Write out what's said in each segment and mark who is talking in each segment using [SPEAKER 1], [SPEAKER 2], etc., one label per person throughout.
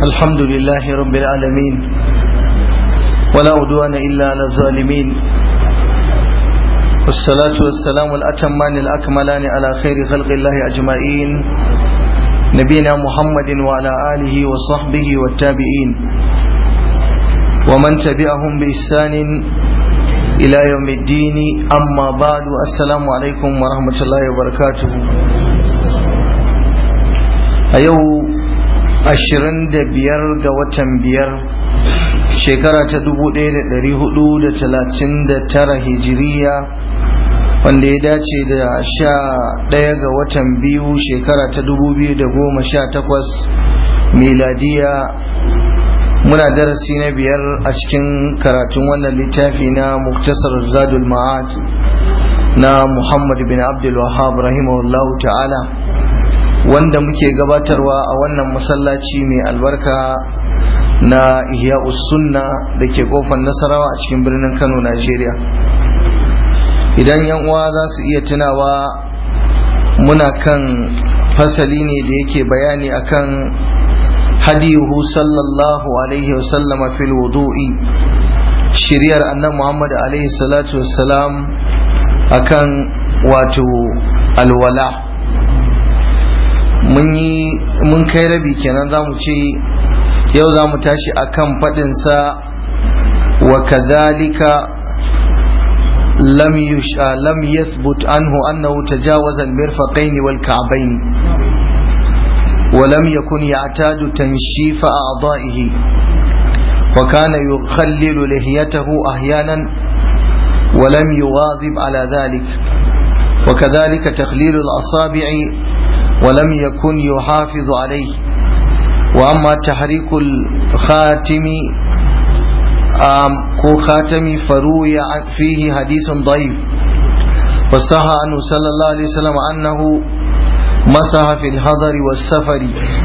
[SPEAKER 1] الحمد لله رب العالمين ولا عدوان إلا على الظالمين والصلاة والسلام الأتمان الأكملان على خير خلق الله أجمعين نبينا محمد وعلى آله وصحبه والتابعين ومن تبعهم بإحسان إلى يوم الدين أما بعد السلام عليكم ورحمة الله وبركاته أيوه ashirin da biyar ga watan biyar shekara ta dubu ɗaya da ɗari hudu da talatin da tara hijiriya wanda ya dace da sha ɗaya ga watan biyu shekara ta dubu biyu da goma sha takwas miladiya muna darasi na biyar a cikin karatun wannan littafi na muktasar zadul ma'ad na muhammad bin abdul wahab rahimahullahu ta'ala wanda muke gabatarwa a wannan masallaci mai albarka na ihya sunna da ke kofar nasarawa a cikin birnin kano najeriya idan yan uwa za su iya tunawa muna kan fasali ne da yake bayani akan hadiyuhu sallallahu alaihi wasallama fil wudu'i shiryar annan muhammad alaihi salatu wassalam akan wato alwala mun yi mun kai rabi kenan za mu ce yau za mu tashi akan faɗinsa wa kadhalika lam yusha lam yathbut anhu annahu tajawaza al-mirfaqayn wal ka'bayn ولم يكن يعتاد تنشيف أعضائه وكان يخلل لحيته أحيانا ولم يواظب على ذلك وكذلك تخليل الأصابع ولم يكن يحافظ عليه وأما تحريك الخاتم كو خاتم فروي فيه حديث ضعيف وصح عنه صلى الله عليه وسلم أنه مسح في الحضر والسفر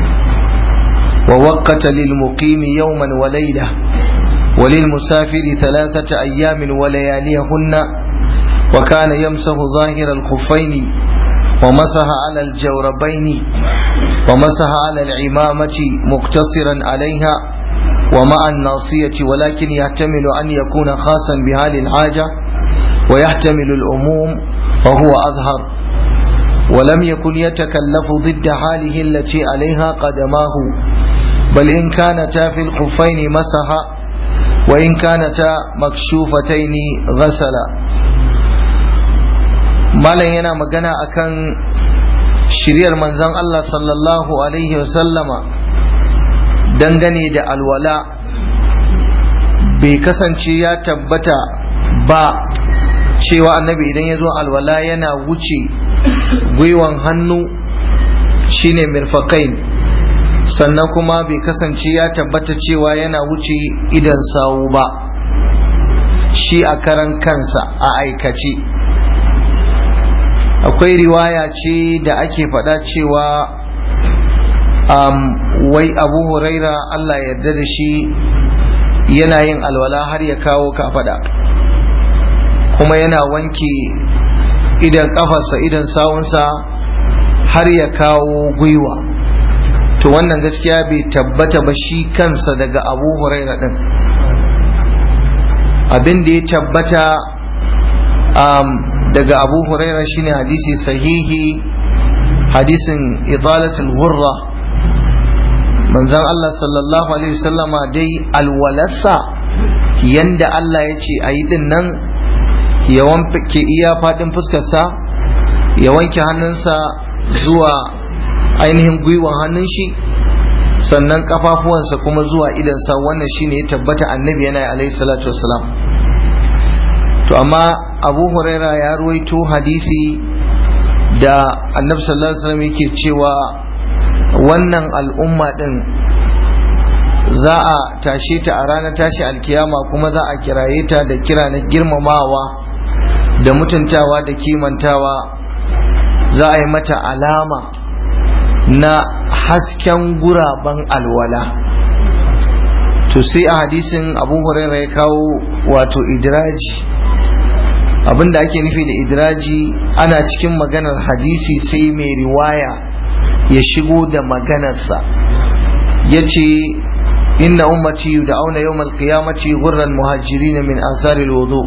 [SPEAKER 1] ووقت للمقيم يوما وليلة وللمسافر ثلاثة أيام ولياليهن وكان يمسح ظاهر الخفين ومسح على الجوربين ومسح على العمامة مقتصرا عليها ومع الناصية ولكن يحتمل أن يكون خاصا بهذه الحاجة ويحتمل الأموم وهو أظهر ولم يكن يتكلف ضد حاله التي عليها قدماه بل إن كانتا في الخفين مسح وإن كانتا مكشوفتين غسل malam yana magana akan shiryar manzon Allah sallallahu alaihi wasallama dangane da alwala bai kasance ya tabbata ba cewa annabi idan ya zo alwala yana wuce gwiwan hannu shine mirfaqain sannan kuma bai kasance ya tabbata cewa yana wuce idan sawu ba shi a karan kansa a aikace akwai riwaya ce da ake faɗa cewa um, wai abu huraira Allah yarda da shi yana yin alwala har ya kawo kafaɗa kuma yana wanke idan kafarsa idan sawunsa har ya kawo gwiwa to wannan gaskiya bai tabbata ba shi kansa daga abu huraira ɗin abin da ya tabbata um, daga abu huraira shine hadisi sahihi hadisin idalatul gurra manzon Allah sallallahu alaihi wasallama dai alwalarsa yanda Allah ya ce a yi din nan ya wanke iya faɗin fuskarsa ya wanke hannunsa zuwa ainihin gwiwan hannun shi sannan kafafuwansa kuma zuwa idansa wannan shine ya tabbata annabi yana alaihi salatu wasalam to amma abu huraira ya ruwaito hadisi da annabi sallallahu alaihi wasallam yake cewa wannan al'umma din za a tashe ta a ranar tashi alkiyama kuma za a kiraye ta da kira na girmamawa da mutuntawa da kimantawa za a yi mata alama na hasken guraben alwala to sai a hadisin abu huraira ya kawo wato idraji abinda ake nufi da idraji ana cikin maganar hadisi sai mai riwaya ya shigo da maganarsa ya ce inna ummati yud'auna yawm al-qiyamati ghurran muhajirin min athari al-wudu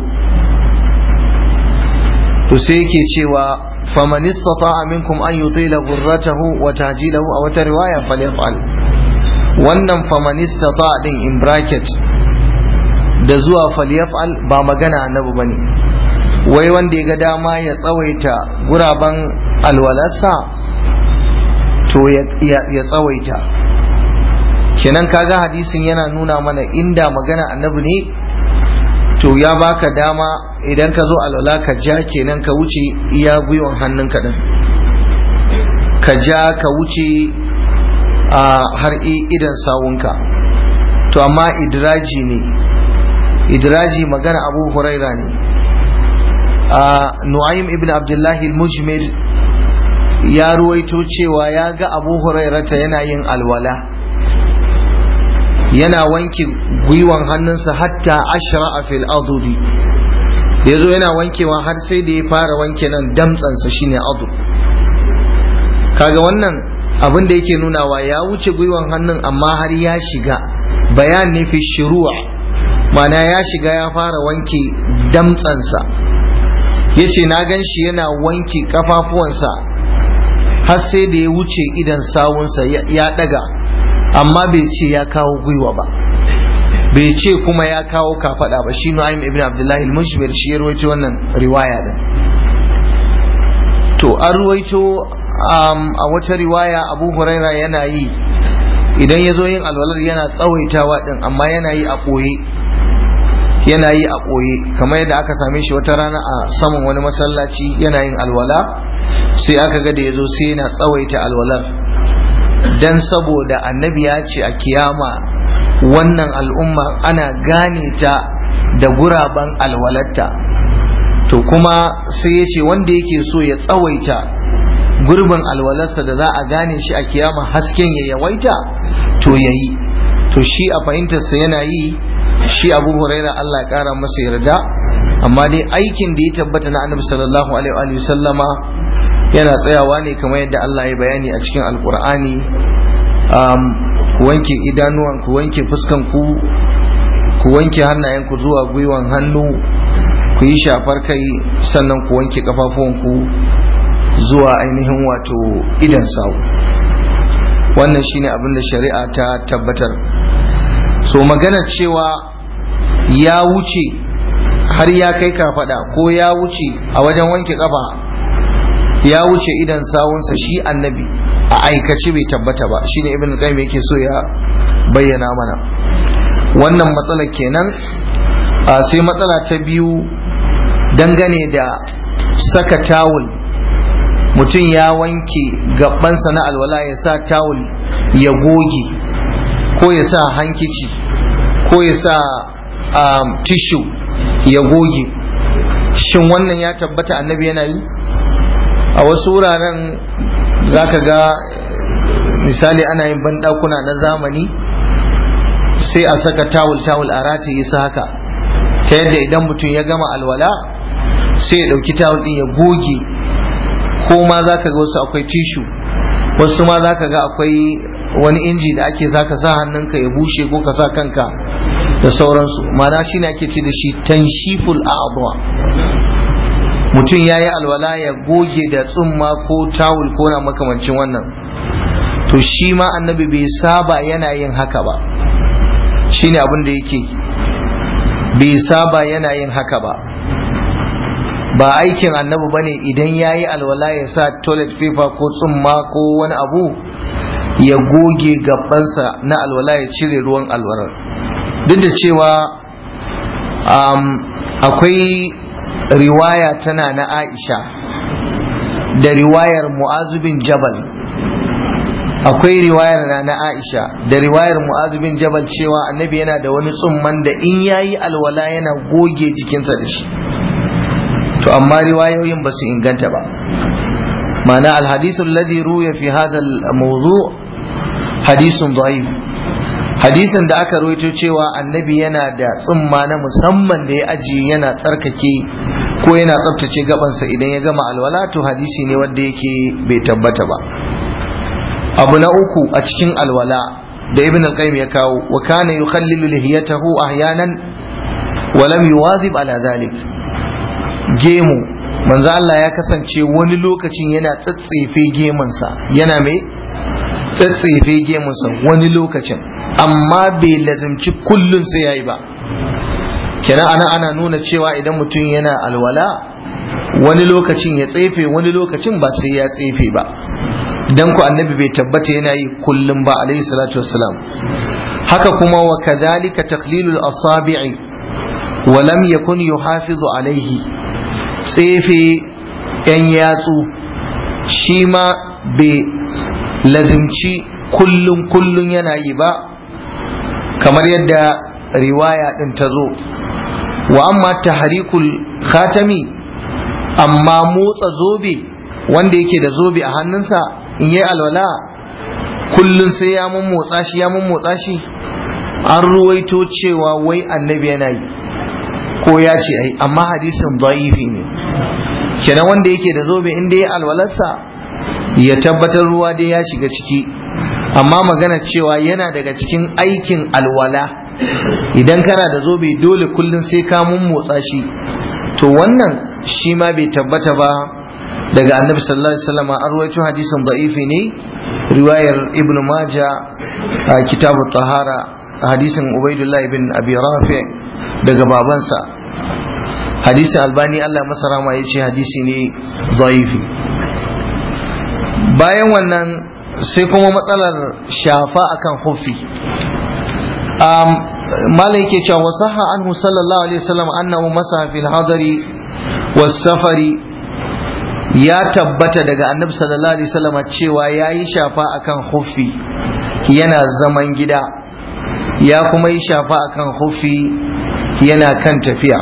[SPEAKER 1] to sai yake cewa faman istata'a minkum an yutila ghurratahu wa tahjilahu aw ta riwaya falyaf'al wannan faman istata'a din in bracket da zuwa falyaf'al ba magana annabi bane wai wanda ya ga dama ya tsawaita guraben alwalarsa to ya tsawaita kenan kaga hadisin yana nuna mana inda magana annabi ne to ya baka dama idan ka zo alwala ka ja kenan ka wuce iya gwiwan hannunka din ka ja ka wuce a har idan sawunka to amma idraji ne idraji magana abu huraira ne nu'aym ibn abdullahi al-mujmir ya ruwaito cewa ya ga abu hurairata yana yin alwala yana wanke gwiwan hannunsa hatta ashra a fil adudi da ya zo yana wankewa har sai da ya fara wanke nan damtsansa shine adu kaga wannan abin da yake nunawa ya wuce gwiwan hannun amma har ya shiga bayan ne fi shiru'a mana ya shiga ya fara wanke damtsansa ya ce na gan shi yana wanke kafafuwansa har sai da ya wuce idan sawunsa ya daga amma bai ce ya kawo gwiwa ba bai ce kuma ya kawo kafada ba shi nu'aym ibn abdullahi al-mushmir shi ya ruwaito wannan riwaya din to an ruwaito a wata riwaya abu huraira yana yi idan ya zo yin alwalar yana tsawaitawa din amma yana yi a ɓoye yana yi a ɓoye kamar yadda aka same shi wata rana a saman wani masallaci yana yin alwala sai aka ga da ya zo sai yana tsawaita alwalar dan saboda annabi ya ce a kiyama wannan al'umma ana gane ta da guraben alwalarta to kuma sai ya ce wanda yake so ya tsawaita gurbin alwalarsa da za a gane shi a kiyama hasken ya yawaita to ya yi to shi a fahimtarsa yana yi shi abu huraira Allah ya kara masa yarda amma dai aikin da ya tabbata na annabi sallallahu alaihi wa sallama yana tsayawa ne kamar yadda Allah ya bayani a cikin alkur'ani ku wanke idanuwan ku wanke fuskan ku ku wanke hannayen ku zuwa gwiwan hannu ku yi shafar kai sannan ku wanke kafafuwan ku zuwa ainihin wato idan sawu wannan shine abin da shari'a ta tabbatar so maganar cewa ya wuce har ya kai kafada ko ya wuce a wajen wanke kafa ya wuce idan sawunsa shi annabi a aikace bai tabbata ba shine ibn qayyim yake so ya bayyana mana wannan matsala kenan sai matsala ta biyu dangane da saka tawul mutum ya wanke gabansa na alwala ya sa tawul ya goge ko ya sa hankici ko ya sa tishu ya goge shin wannan ya tabbata annabi yana yi a wasu wuraren za ka ga misali ana yin banɗakuna na zamani sai a saka tawul-tawul a rataye su haka ta yadda idan mutum ya gama alwala sai ya ɗauki tawul ɗin ya goge ko ma za ka ga wasu akwai tishu wasu ma za ka ga akwai wani inji da ake za ka sa hannunka ya bushe ko ka sa kanka da sauransu mana shi ne ake ce da shi tanshiful a'adwa mutum ya yi alwala ya goge da tsumma ko tawul ko na makamancin wannan to shi ma annabi bai saba yana yin haka ba shi ne abin da yake bai saba yana yin haka ba ba aikin annabi ba ne idan ya yi alwala ya sa toilet paper ko tsumma ko wani abu ya goge gabansa na alwala ya cire ruwan alwalar duk da cewa akwai riwaya tana na aisha da riwayar mu'azubin jabal akwai riwayar na na aisha da riwayar mu'azubin jabal cewa annabi yana da wani tsumman da in yayi alwala yana goge jikinsa da shi to amma riwayoyin ba su inganta ba ma'ana alhadisu alladhi ruya fi hadha al-mawdu' hadisun da'if hadisin da aka rawaito cewa annabi yana da tsumma na musamman da ya ajiye yana tsarkake ko yana tsabtace gabansa idan ya gama alwala to hadisi ne wanda yake bai tabbata ba abu na uku a cikin alwala da ibn al-qayyim ya kawo wa kana yukhallilu lihiyatahu ahyanan wa lam yuwadhib ala dhalik gemu manzo Allah ya kasance wani lokacin yana tsatsefe gemunsa yana mai tsatsefe gemunsa wani lokacin amma bai lazimci kullun sai yayi ba kenan ana ana nuna cewa idan mutum yana alwala wani lokacin ya tsefe wani lokacin ba sai ya tsefe ba dan ku annabi bai tabbata yana yi kullum ba alaihi salatu wassalam haka kuma wa kadhalika taqlilul asabi'i wa lam yakun yuhafizu alaihi tsefe yan yatsu shi ma bai lazimci kullum kullum yana yi ba kamar yadda riwaya din ta zo wa amma tahrikul khatami amma motsa zobe wanda yake da zobe a hannunsa in yi alwala kullum sai ya mun motsa shi ya mun motsa shi an ruwaito cewa wai annabi yana yi ko ya ce ai amma hadisin da'ifi ne kenan wanda yake da zobe inda ya alwalarsa ya tabbatar ruwa dai ya shiga ciki amma magana cewa yana daga cikin aikin alwala idan kana da zobe dole kullum sai ka mun motsa shi to wannan shi ma bai tabbata ba daga annabi sallallahu alaihi wasallam an rawaito hadisin da'ifi ne riwayar ibn maja a kitabu tahara hadisin ubaidullah ibn abi rafi daga babansa hadisin albani Allah masa rama ya ce hadisi ne da'ifi bayan wannan sai kuma matsalar shafa akan hufi malam yake cewa wasaha anhu sallallahu alaihi wasallam annahu masaha fil hadari was safari ya tabbata daga annabi sallallahu alaihi wasallam cewa yayi shafa akan hufi yana zaman gida ya kuma yi shafa akan hufi yana kan tafiya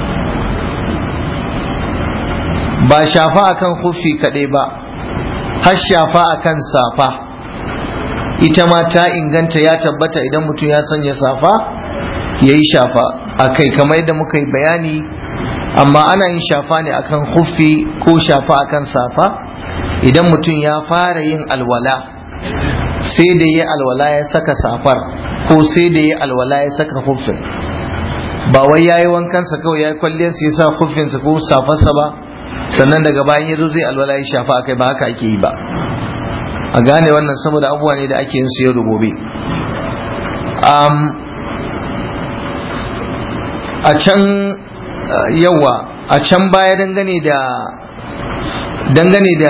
[SPEAKER 1] ba shafa akan hufi kadai ba har shafa akan safa ita ma ta inganta ya tabbata idan mutum ya sanya safa ya yi shafa a kai kamar yadda muka yi bayani amma ana yin shafa ne akan huffi ko shafa akan safa idan mutum ya fara yin alwala sai da ya alwala ya saka safar ko sai da ya alwala ya saka huffin ba wai ya yi wankansa kawai ya yi kwalliyarsa ya sa huffinsa ko safarsa ba sannan daga bayan ya zo zai alwala ya shafa akai ba haka ake yi ba a gane wannan saboda abubuwa ne da ake yin su yau da gobe a can yawa a can baya dangane da dangane da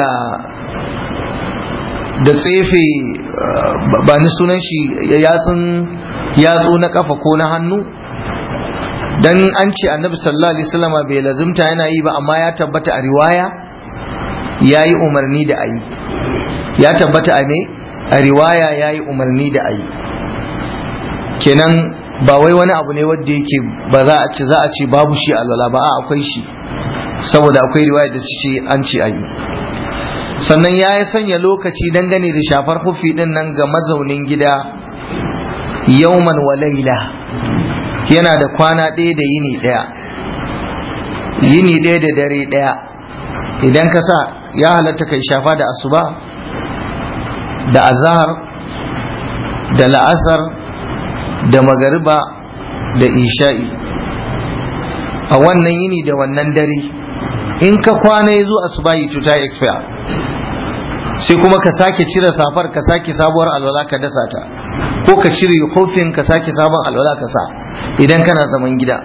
[SPEAKER 1] da tsefe ba ni sunan shi yatsun yatsu na kafa ko na hannu dan an ce annabi sallallahu alaihi wasallam bai lazimta yana yi ba amma ya tabbata a riwaya ya yi umarni da ayi ya tabbata a me a riwaya ya yi umarni da ayi kenan ba wai wani abu ne wanda yake ba za a ce za a ce babu shi alwala ba a akwai shi saboda akwai riwaya da ce an ce ayi sannan ya yi sanya lokaci dangane da shafar hufi din nan ga mazaunin gida yauman wa laila yana da kwana ɗaya da yini ɗaya yini ɗaya da dare ɗaya idan ka sa ya halatta kai shafa da asuba da azahar da la'asar da magariba da isha'i a wannan yini da wannan dare in ka kwana ya zo asubahi to ta expire sai kuma ka sake cire safar ka sake sabuwar alwala ka dasa ta ko ka cire hofin ka sake sabon alwala ka sa idan kana zaman gida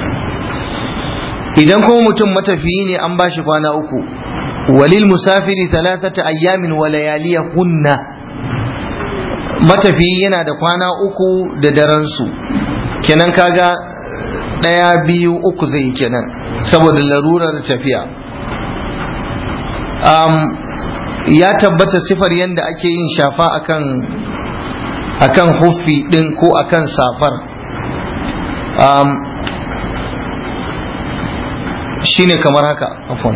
[SPEAKER 1] idan kuma mutum matafiyi ne an bashi kwana uku walil musafiri talatata ayyamin wa layaliyahunna matafiyi yana da kwana uku da daren su kenan kaga ɗaya biyu uku zai kenan saboda larurar tafiya um, ya tabbata sifar yadda ake yin shafa akan akan huffi ɗin ko akan safar um, shine kamar haka afon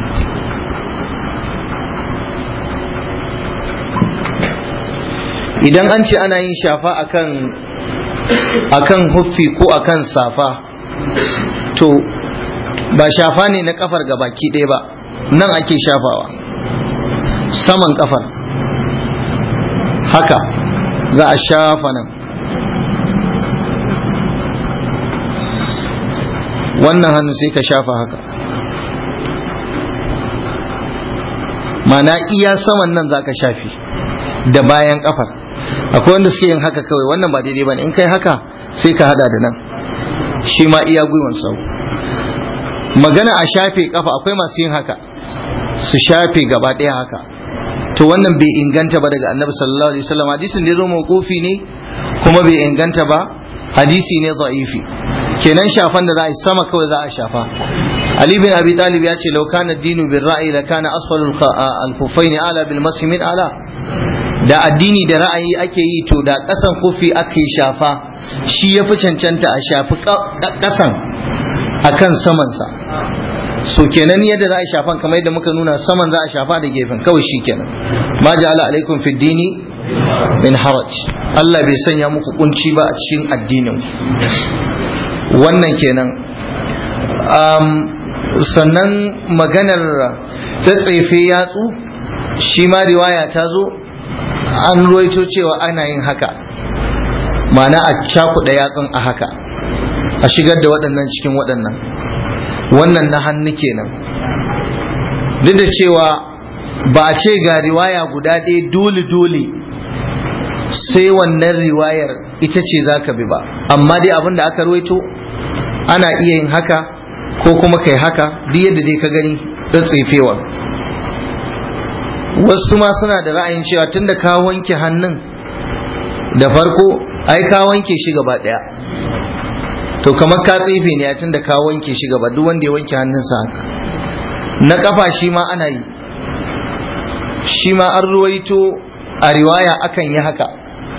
[SPEAKER 1] idan an ce ana yin shafa akan akan huffi ko akan safa to ba shafa ne na kafar ga baki ɗaya ba nan ake shafawa saman kafar haka za a shafa nan wannan hannu sai ka shafa haka mana iya saman nan za ka shafi da bayan kafar akwai wanda suke yin haka kawai wannan ba daidai ba ne in kai haka sai ka hada da nan shi ma iya gwiwan sau magana a shafe kafa akwai masu yin haka su shafe gaba ɗaya haka to wannan bai inganta ba daga annabi sallallahu alaihi wasallam hadisin da ya zo mawqufi ne kuma bai inganta ba hadisi ne da'ifi kenan shafan da za a yi sama kawai za a shafa Ali bin Abi Talib ya ce law kana dinu bil ra'yi la kana asfal al khuffain ala bil masi min ala da addini da ra'ayi ake yi to da kasan kufi ake shafa shi ya fi cancanta a shafi kasan akan samansa so kenan yadda za a shafan kamar yadda muka nuna saman za a shafa da gefen kawai shi kenan ma ja'ala alaikum fid dini min haraj Allah bai sanya muku kunci ba a cikin addinin wannan kenan um, sannan maganar tsatsefe yatsu shi ma riwaya ta zo an ruwaito cewa ana yin haka ma'ana a cakuɗa yatsun a haka a shigar da waɗannan cikin waɗannan wannan na hannu kenan duk da cewa ba a ce ga riwaya guda ɗaya dole-dole sai wannan riwayar ita ce za ka bi ba amma dai abin da aka ruwaito ana iya yin haka ko kuma kai haka duk yadda dai ka gani tsatsefewa wasu ma suna da ra'ayin cewa tunda ka wanke hannun da farko ai ka wanke shi gaba ɗaya to kamar ka tsefe ne tun da ka wanke shi gaba duk wanda ya wanke hannunsa haka na kafa shi ma ana yi shi ma an ruwaito a riwaya akan yi haka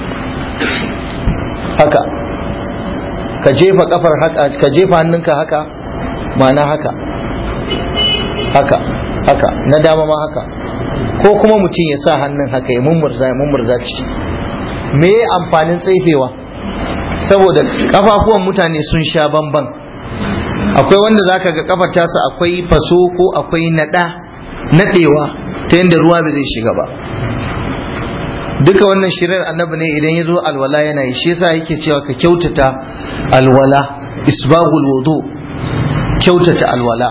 [SPEAKER 1] haka ka jefa kafar haka ka jefa hannunka haka ma'ana haka haka haka na dama ma haka ko kuma mutum ya sa hannun haka ya mummurza ya mummurza ciki me amfanin tsaifewa saboda kafafuwan mutane sun sha bamban akwai wanda zaka ga kafar tasa akwai faso ko akwai nada nadewa ta yadda ruwa bai zai shiga ba duka wannan shirin annabi ne idan ya zo alwala yana yi shi yasa yake cewa ka kyautata alwala isbaghul wudu kyautata alwala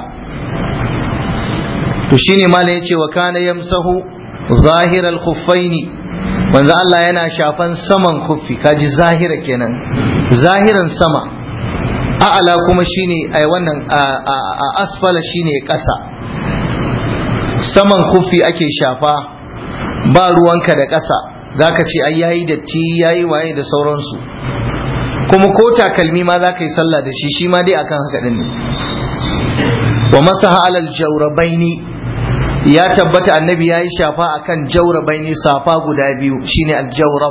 [SPEAKER 1] to shine malam yace wa kana yamsahu zahiral khuffaini manzo Allah yana shafan saman kuffi kaji zahira kenan zahiran sama a'ala kuma shine ai wannan a asfala shine ƙasa saman kuffi ake shafa ba ruwanka da ƙasa zaka ce ai yayi datti yayi waye da sauransu kuma ko takalmi ma zaka yi sallah da shi shi ma dai akan haka din ne wa masaha alal jawrabaini ya tabbata annabi ya yi shafa akan jaurabaini safa guda biyu shine aljawrab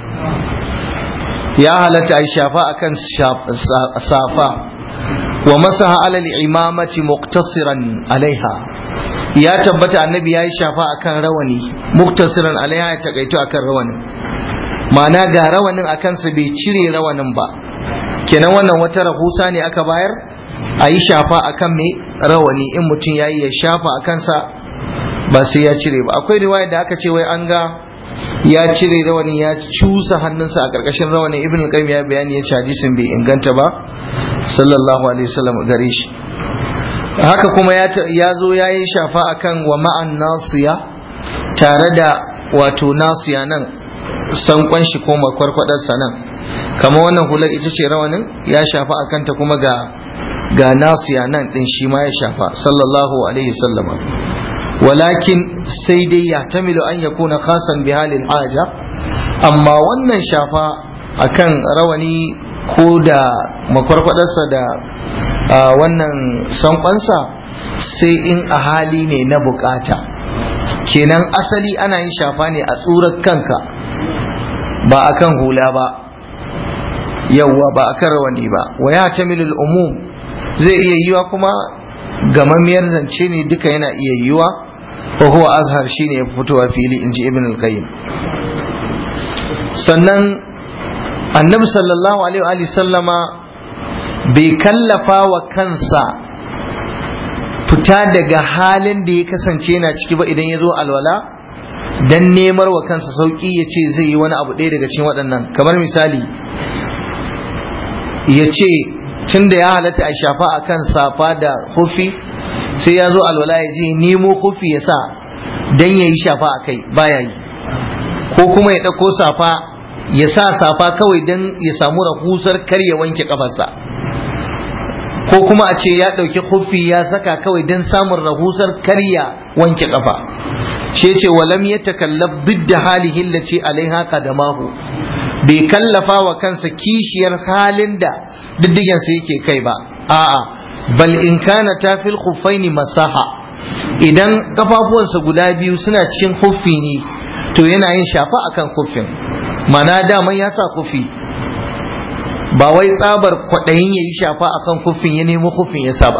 [SPEAKER 1] ya halatta a shafa akan safa wa masaha alal imamati muqtasiran alaiha ya tabbata annabi ya yi shafa akan rawani muqtasiran alaiha ya takaito akan rawanin ma'ana ga rawanin akan sa bai cire rawanin ba kenan wannan wata rahusa ne aka bayar a yi shafa akan mai rawani in mutum ya yi ya shafa a kansa ba sai ya cire ba akwai riwaya da aka ce wai an ga ya cire rawani ya cusa hannunsa a karkashin rawani ibn al-qayyim ya bayani ya ce hadisin bai inganta ba sallallahu alaihi wasallam gare shi haka kuma ya zo ya yi shafa akan wa ma'an nasiya tare da wato nasiya nan sankon shi ko makwarkwadarsa nan kamar wannan hular ita ce rawanin ya shafa akan ta kuma ga ga nasiya nan din shi ma ya shafa sallallahu alaihi wasallama walakin sai dai ya tamilu an ya kuna kasan bi halin haja amma wannan shafa akan rawani ko da makwarkwadarsa da wannan sankonsa sai in a hali ne na bukata kenan asali ana yin shafa ne a tsurar kanka ba akan hula ba yawwa ba akan rawani ba wa ya tamilul umum zai iya yiwa kuma gamammiyar zance ne duka yana iya yiwa wa huwa azhar shine ya fitowa fili inji ibn al-qayyim sannan annabi sallallahu alaihi wa sallama bai kallafa wa kansa fita daga halin da ya kasance yana ciki ba idan ya zo alwala dan nemar wa kansa sauki ya ce zai yi wani abu ɗaya daga cikin waɗannan kamar misali ya ce tunda ya halatta a shafa akan safa da hufi sai ya zo alwala ya je nemo hufi ya sa dan ya yi shafa a kai baya yi ko kuma ya ɗauko safa ya sa safa kawai dan ya samu rahusar kar ya wanke kafarsa ko kuma a ce ya ɗauki hufi ya saka kawai dan samun rahusar kar ya wanke kafa shi ce walam ya takallaf duk da halihi lace alaiha qadamahu bai kallafa wa kansa kishiyar halin da diddigensa yake kai ba a'a bal in kana tafil khuffaini masaha idan kafafuwansa guda biyu suna cikin huffi ne to yana yin shafa akan huffin mana daman ya sa huffi ba wai tsabar kwaɗayin ya yi shafa akan huffin ya nemo huffin ya sa ba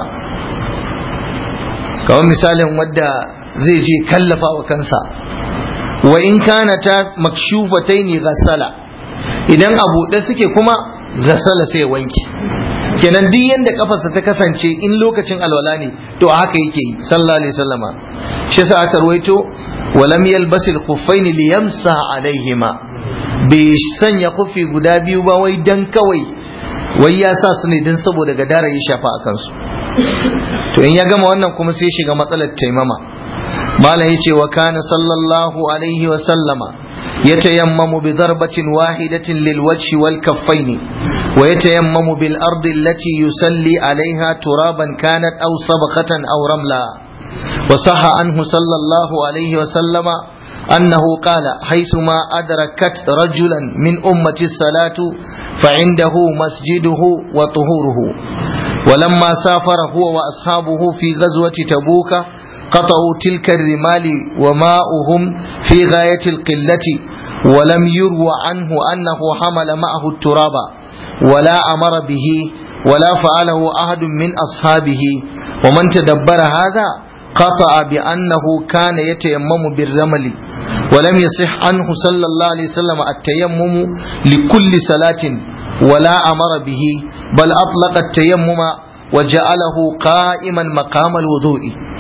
[SPEAKER 1] kamar misalin wadda zai je kallafa wa kansa wa in kana ta makshufataini ghassala idan a buɗe suke kuma ghassala sai ya wanke kenan duk yanda kafarsa ta kasance in lokacin alwala ne to a haka yake yi sallallahu alaihi wasallama shi yasa aka ruwaito walam yalbas al-khuffaini liyamsa alaihima bai sanya kufi guda biyu ba wai dan kawai wai ya sa su ne dan saboda gadara ya shafa a kansu to in ya gama wannan kuma sai shiga matsalar taimama malam yace wa kana sallallahu alaihi wa sallama يتيمم بضربة واحدة للوجه والكفين ويتيمم بالأرض التي يسلي عليها ترابا كانت أو صبخة أو رملا وصح عنه صلى الله عليه وسلم أنه قال حيثما أدركت رجلا من أمة الصلاة فعنده مسجده وطهوره ولما سافر هو وأصحابه في غزوة تبوك قطعوا تلك الرمال وماؤهم في غاية القلة ولم يروى عنه أنه حمل معه التراب ولا أمر به ولا فعله أحد من أصحابه ومن تدبر هذا قطع بأنه كان يتيمم بالرمل ولم يصح عنه صلى الله عليه وسلم التيمم لكل صلاة ولا أمر به بل أطلق التيمم وجعله قائما مقام الوضوء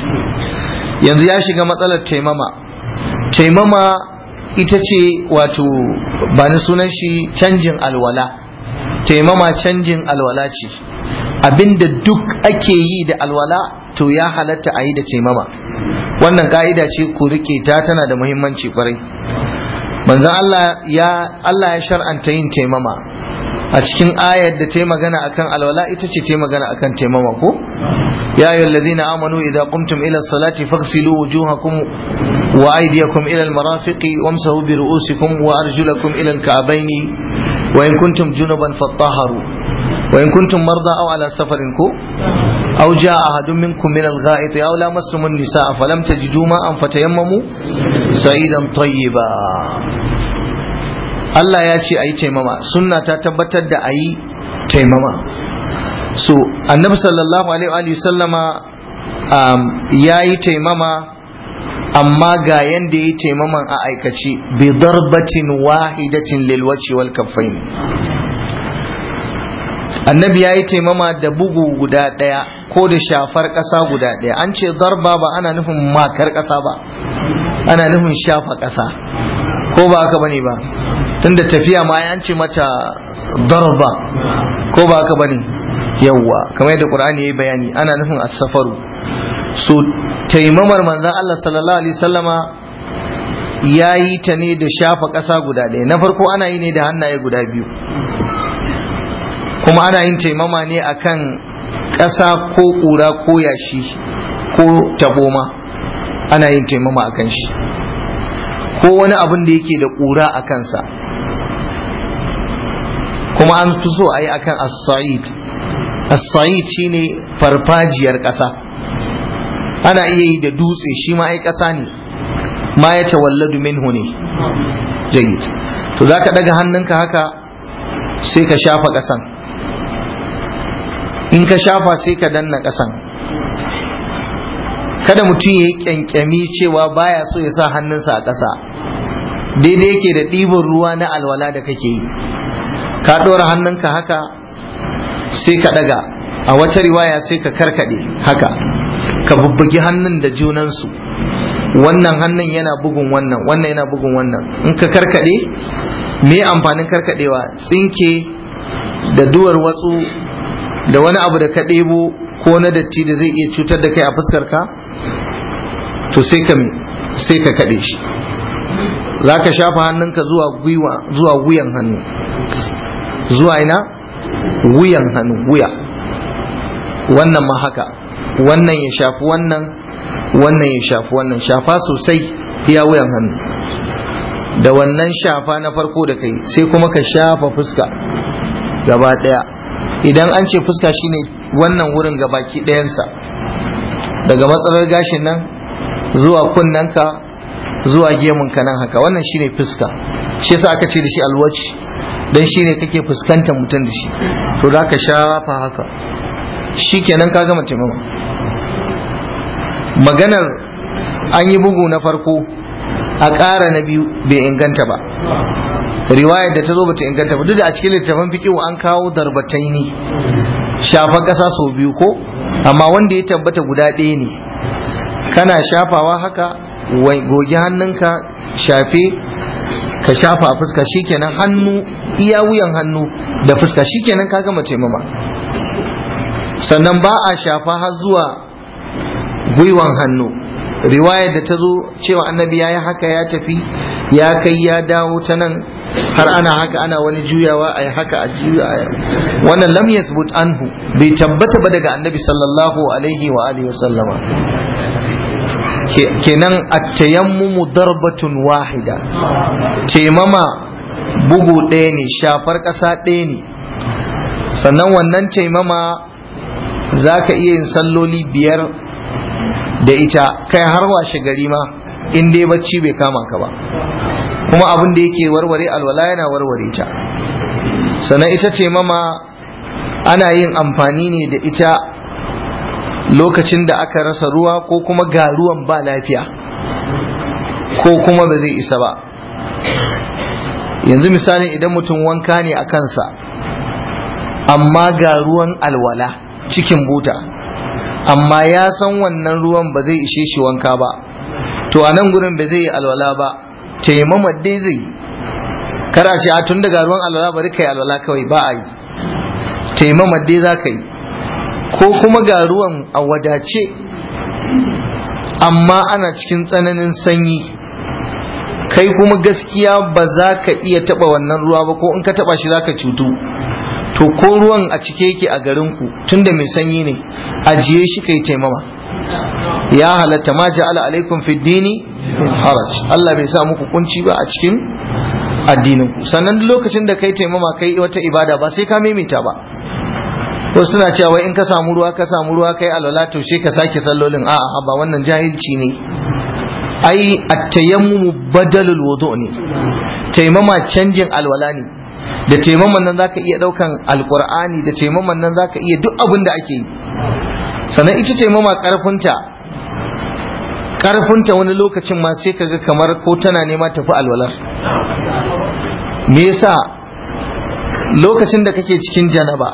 [SPEAKER 1] yanzu ya shiga matsalar taimama taimama ita ce wato ba ni sunan shi canjin alwala taimama canjin alwala ce abinda duk ake yi da alwala to ya halatta a yi da taimama wannan ka'ida ce ku rike ta tana da muhimmanci kwarai manzon Allah ya Allah ya shar'anta yin taimama a cikin ayar da ta yi magana akan alwala ita ce ta yi magana akan taimama ko ya ayyuhal ladina amanu idza qumtum ila salati faghsilu wujuhakum wa aydiyakum ila almarafiqi wamsahu bi ru'usikum wa arjulakum ila alka'bayn wa in kuntum junuban fatahharu wa in kuntum marda aw ala safarin ko aw jaa ahadun minkum min algha'it aw lamastum an-nisaa falam tajidu ma'an fatayammamu sa'idan tayyiba Allah ya ce a yi taimama sunna ta tabbatar da a yi taimama so annabi sallallahu alaihi wa sallama um, ya yi taimama amma ga yanda ya yi taimaman a aikace bi darbatin wahidatin lilwaci wal kaffain annabi ya yi taimama da bugu guda ɗaya ko da shafar ƙasa guda ɗaya an ce darba ba ana nufin makar ƙasa ba ana nufin shafa ƙasa ko ba haka bane ba tunda tafiya ma an ce mata darba ko ba haka bane yawwa kamar yadda qur'ani yayi bayani ana nufin as-safaru so taimamar manzon Allah sallallahu alaihi wasallama yayi ta ne da shafa ƙasa guda ɗaya na farko ana yi ne da hannaye guda biyu kuma ana yin taimama ne akan ƙasa ko ƙura ko yashi ko taboma ana yin taimama akan shi ko wani abin da yake da ƙura a kansa kuma an fi so a yi akan as-sa'id as-sa'id shine farfajiyar ƙasa ana iya yi da dutse shi ma ai ƙasa ne ma ya tawalladu minhu ne jayyid to za ka ɗaga hannunka haka sai ka shafa ƙasan in ka shafa sai ka danna ƙasan kada mutum ya yi ƙyanƙyami cewa baya so ya sa hannunsa a ƙasa daidai yake da ɗibin ruwa na alwala da kake yi ka ɗora hannunka haka sai ka ɗaga a wata riwaya sai ka karkaɗe haka ka bubbugi hannun da junansu wannan hannun yana bugun wannan wannan yana bugun wannan in ka karkaɗe me amfanin karkaɗewa tsinke da duwar watsu da wani abu da ka ɗebo ko na datti da zai iya cutar da kai a fuskar ka to sai ka sai ka kaɗe shi za ka shafa hannunka zuwa gwiwa zuwa wuyan hannu zuwa ina wuyan hannu wuya wannan ma haka wannan ya shafi wannan wannan ya shafi wannan shafa sosai iya wuyan hannu da wannan shafa na farko da kai sai kuma ka shafa fuska gaba ɗaya idan an ce fuska shine wannan wurin gabaki ɗayansa daga matsalar gashin nan zuwa kunnanka zuwa gemunka nan haka wannan shine fuska shi yasa aka ce da shi alwaci dan shine kake fuskantar mutum da shi to za ka shafa haka shikenan ka gama taimama maganar an yi bugu na farko a ƙara na biyu bai inganta ba riwayar da ta zo bata inganta ba duk da a cikin littafin fikihu an kawo darbatai ne shafa ƙasa sau biyu ko amma wanda ya tabbata guda ɗaya ne kana shafawa haka goge hannunka shafe ka shafa a fuska shikenan hannu iya wuyan hannu da fuska shikenan ka gama taimama sannan ba a shafa har zuwa gwiwan hannu riwayar da ta zo cewa annabi ya yi haka ya tafi ya kai ya dawo ta nan har ana haka ana wani juyawa a haka a juya wannan lam yasbut anhu bai tabbata ba daga annabi sallallahu alaihi wa alihi wasallama kenan at-tayammumu darbatun wahida taimama bugu ɗaya ne shafar ƙasa ɗaya ne sannan wannan taimama za ka iya yin salloli biyar da ita kai har washe gari ma in dai bacci bai kama ka ba kuma abin da yake warware alwala yana warware ta sannan ita ce mama ana yin amfani ne da ita lokacin da aka rasa ruwa ko kuma ga ruwan ba lafiya ko kuma ba zai isa ba yanzu misalin idan mutum wanka ne a kansa amma ga ruwan alwala cikin buta amma ya san wannan ruwan ba zai ishe shi wanka ba to a nan gurin ba zai yi alwala ba taimama dai zai kar a ce a tun daga ruwan alwala bari kai alwala kawai ba a yi taimama dai za ka yi ko kuma ga ruwan a wadace amma ana cikin tsananin sanyi kai kuma gaskiya ba za ka iya taba wannan ruwa ba ko in ka taba shi za ka cutu to ko ruwan a cike yake a garinku tunda mai sanyi ne ajiye shi kai taimama ya halatta ma ja'ala alaikum fi dini haraj Allah bai sa muku kunci ba a cikin addinin ku sannan lokacin da kai taimama kai wata ibada ba sai ka maimaita ba ko suna cewa in ka samu ruwa ka samu ruwa kai alwala to shi ka sake sallolin a'a ba wannan jahilci ne ai at-tayammumu badalul wudu ne taimama canjin alwala ne da taimaman nan zaka iya daukan alqur'ani da taimaman nan zaka iya duk abin da ake yi sannan ita taimama karfinta karfinta wani lokacin ma sai kaga kamar ko tana nema tafi alwalar me yasa lokacin da kake cikin janaba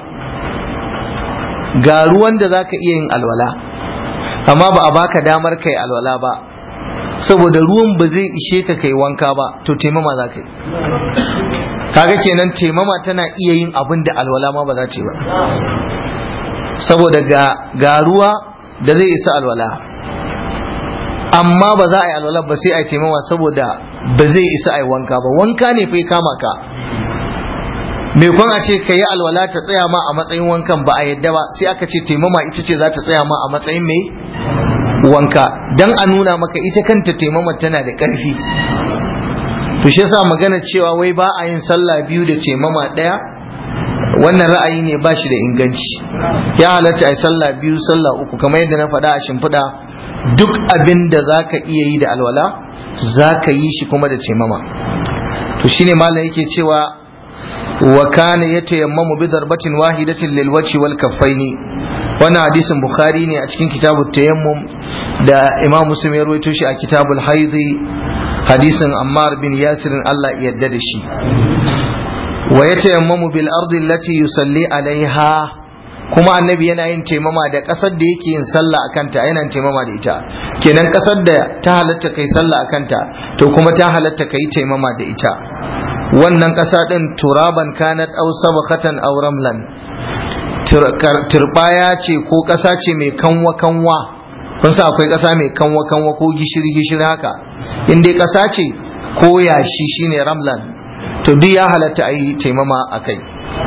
[SPEAKER 1] ga ruwan da zaka iya yin alwala amma ba a baka damar kai alwala ba saboda ruwan ba zai ishe ka kai wanka ba to taimama za ka yi kaga kenan taimama tana iya yin abin da alwala ma ba za ce ba saboda ga ruwa da zai isa alwala amma ba za a yi alwala ba sai a yi taimama saboda ba zai isa a yi wanka ba wanka ne fa kama ka me kun a ce ka yi alwala ta tsaya ma a matsayin wankan ba a yadda ba sai aka ce taimama ita ce za ta tsaya ma a matsayin mai wanka dan a nuna maka ita kanta taimama tana da ƙarfi to shi yasa magana cewa wai ba a yin sallah biyu da taimama ɗaya wannan ra'ayi ne ba shi da inganci ya halatta a sallah biyu sallah uku kamar yadda na faɗa a shimfiɗa duk abin da za ka iya yi da alwala za ka yi shi kuma da taimama to shine malam yake cewa wa kana yatayammamu bi darbatin wahidatin lil wajhi wal kaffaini wannan hadisin bukhari ne a cikin kitabut tayammum da imam muslim ya rawaito shi a kitabul haidi hadisin ammar bin yasir Allah ya yarda da shi wa yatayammamu bil ardi allati yusalli alaiha kuma annabi yana yin taimama da kasar da yake yin sallah a kanta yana taimama da ita kenan kasar da ta halatta kai sallah a kanta to kuma ta halatta kai taimama da ita wannan kasa din turaban kanat aw sabqatan aw ramlan turbaya ce ko ƙasa ce mai kanwa kanwa kun sa akwai ƙasa mai kanwa kanwa ko gishiri gishiri haka in dai ƙasa ce ko yashi shine ramlan to duk ya halatta a yi taimama a kai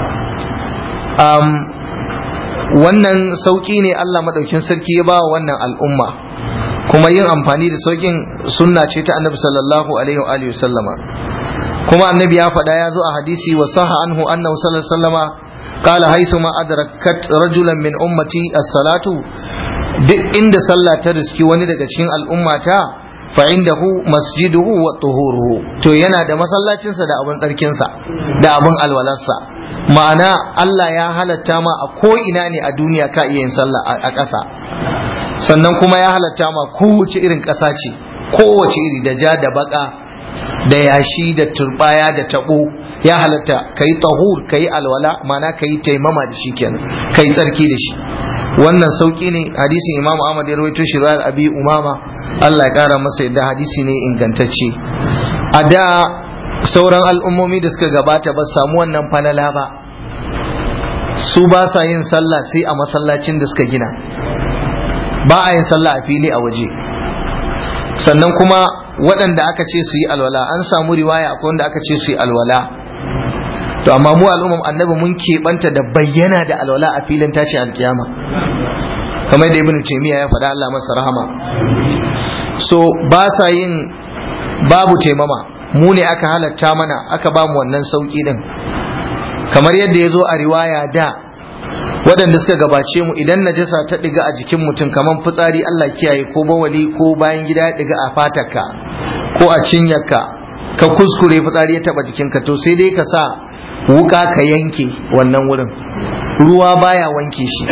[SPEAKER 1] wannan sauƙi ne Allah maɗaukin sarki ya ba wa wannan al'umma kuma yin amfani da sauƙin sunna ce ta annabi sallallahu alaihi wa alihi sallama kuma annabi ya faɗa ya zo a hadisi wa saha anhu annahu sallallahu alaihi wasallama qala haythu ma adrakat rajulan min ummati as-salatu duk inda sallah ta riski wani daga cikin al'ummata fa indahu masjiduhu wa tuhuruhu to yana da masallacinsa da abin tsarkinsa da abin alwalarsa ma'ana Allah ya halatta ma a ko ina ne a duniya ka iya yin sallah a ƙasa sannan kuma ya halatta ma kowace irin ƙasa ce kowace iri da ja da baka da yashi da turbaya da tabo ya halatta kai tahur kai alwala ma'ana kai taimama da shi kenan kai tsarki da shi wannan sauki ne hadisin imamu ahmad ya rawaito shi riwayar abi umama Allah ya kara masa yadda hadisi ne ingantacce a da sauran al'ummomi da suka gabata ba samu wannan falala ba su ba sa yin sallah sai a masallacin da suka gina ba a yin sallah a fili a waje sannan kuma waɗanda aka ce su yi alwala an samu riwaya akwai wanda aka ce su yi alwala to amma mu al'ummar annabi mun keɓanta da bayyana da alwala a filin tashin alkiyama kamar da ibnu taymiya ya faɗa Allah masa rahama so ba sa yin babu taimama mu ne aka halatta mana aka ba mu wannan sauki din kamar yadda ya zo a riwaya da waɗanda suka gabace mu idan najasa ta ɗiga a jikin mutum kamar fitsari Allah kiyaye ko bawali ko bayan gida ya ɗiga a fatarka ko a cinyarka ka kuskure fitsari ya taɓa jikinka to sai dai ka sa wuka ka yanke wannan wurin ruwa baya wanke shi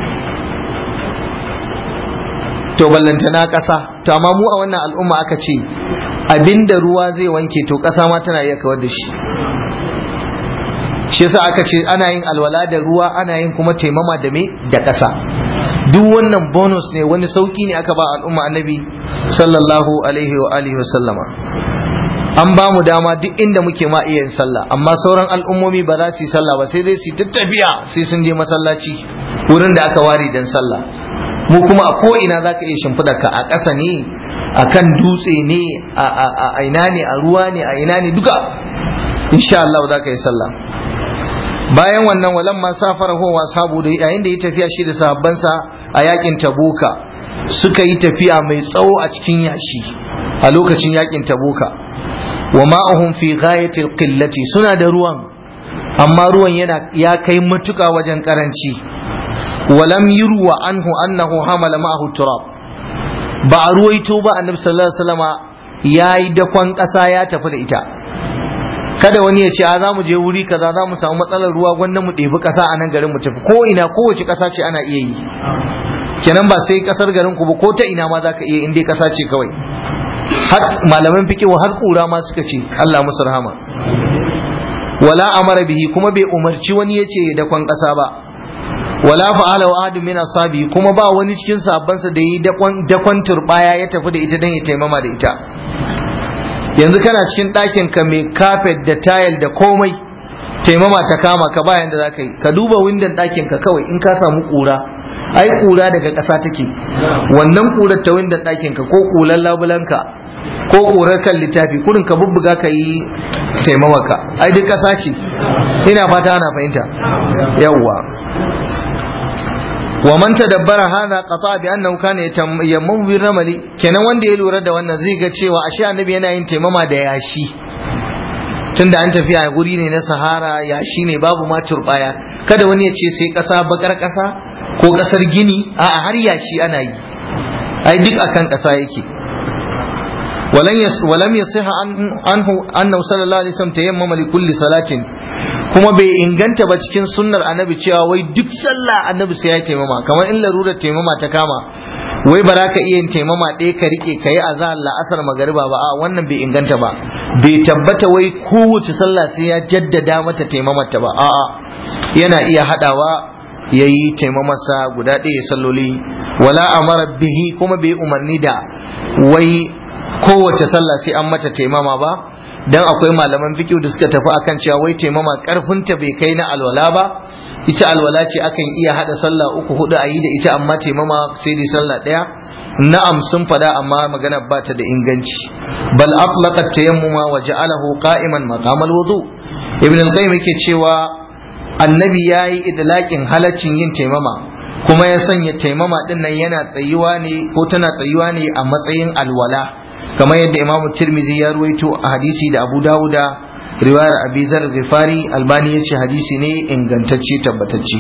[SPEAKER 1] to ballantana ƙasa to amma mu a wannan al'umma aka ce abinda ruwa zai wanke to ƙasa ma tana iya kawar da shi shi yasa aka ce ana yin alwala da ruwa ana yin kuma taimama da me da ƙasa duk wannan bonus ne wani sauki ne aka ba al'umma annabi sallallahu alaihi wa alihi wa sallama an ba mu dama duk inda muke ma iya yin sallah amma sauran al'ummomi ba za su yi sallah ba sai dai su tafiya sai sun je masallaci wurin da aka ware dan sallah mu kuma a ko ina zaka iya shimfiɗa ka a ƙasa ne a kan dutse ne a ina ne a ruwa ne a ina ne duka insha Allah za ka yi sallah bayan wannan walan ma safara ho wa sabu da yayin da ya tafiya shi da sahabbansa a yakin tabuka suka yi tafiya mai tsawo a cikin yashi a lokacin yakin tabuka wa ma'ahum fi ghayatil qillati suna da ruwan amma ruwan yana ya kai matuka wajen karanci walam yurwa anhu annahu hamala ma'ahu turab ba a ruwaito ba annabi sallallahu alaihi wasallama yayi dakon kasa ya tafi da ita kada wani ya ce a za mu je wuri kaza za mu samu matsalar ruwa gwanda mu ɗebi ƙasa a nan garin mu tafi ko ina kowace ƙasa ce ana iya yi kenan ba sai ƙasar garin ku ba ko ta ina ma za ka iya in dai ƙasa ce kawai har malaman fikihu har kura ma suka ce Allah musu rahama wala amara bihi kuma bai umarci wani ya ce da kwan ƙasa ba wala fa'ala wa ahadun min ashabi kuma ba wani cikin sahabbansa da yi dakon turbaya ya tafi da ita dan ya taimama da ita yanzu kana cikin ɗakin ka mai kafet da tayal da komai taimama ta kama ka bayan da zaka yi ka duba windon ɗakin ka kawai in ka samu ƙura ai ƙura daga ƙasa take wannan ƙurar ta windon ɗakin ka ko ƙular labulanka ko ƙurar kan littafi kurin ka bubbuga ka yi taimamaka ai duk ƙasa ce ina fata ana fahimta yawwa wa man tadabbara hadha qata bi annahu kana yammu bir ramali kenan wanda ya lura da wannan zai ga cewa ashe annabi yana yin taimama da yashi tunda an tafi a guri ne na sahara yashi ne babu ma turbaya kada wani ya ce sai kasa bakar kasa ko kasar gini a har yashi ana yi ai duk akan kasa yake ولم يصح عنه أنه صلى الله عليه وسلم تيمم لكل صلاة kuma bai inganta ba cikin sunnar annabi cewa wai duk sallah annabi sai ya taimama kamar in larurar taimama ta kama wai ba za ka iya yin taimama ɗaya ka rike ka yi azahar la'asar magariba ba a wannan bai inganta ba bai tabbata wai kowace sallah sai ya jaddada mata taimamata ba a'a yana iya haɗawa ya yi taimamarsa guda ɗaya salloli wala amara bihi kuma bai umarni da wai kowace sallah sai an mata taimama ba dan akwai malaman fiqh da suka tafi akan cewa wai taimama karfinta bai kai na alwala ba ita alwala ce akan iya hada sallah uku hudu a yi da ita amma taimama sai dai sallah daya na'am sun fada amma magana ba ta da inganci bal atlaqa tayammuma wa ja'alahu qa'iman maqam al-wudu ibn al-qayyim yake cewa annabi yayi idlaqin halaccin yin taimama kuma ya sanya taimama din nan yana tsayuwa ne ko tana tsayuwa ne a matsayin alwala kamar yadda imam tirmidhi ya ruwaito a hadisi da abu dawuda riwayar abi zar ghifari albani ya ce hadisi ne ingantacce tabbatacce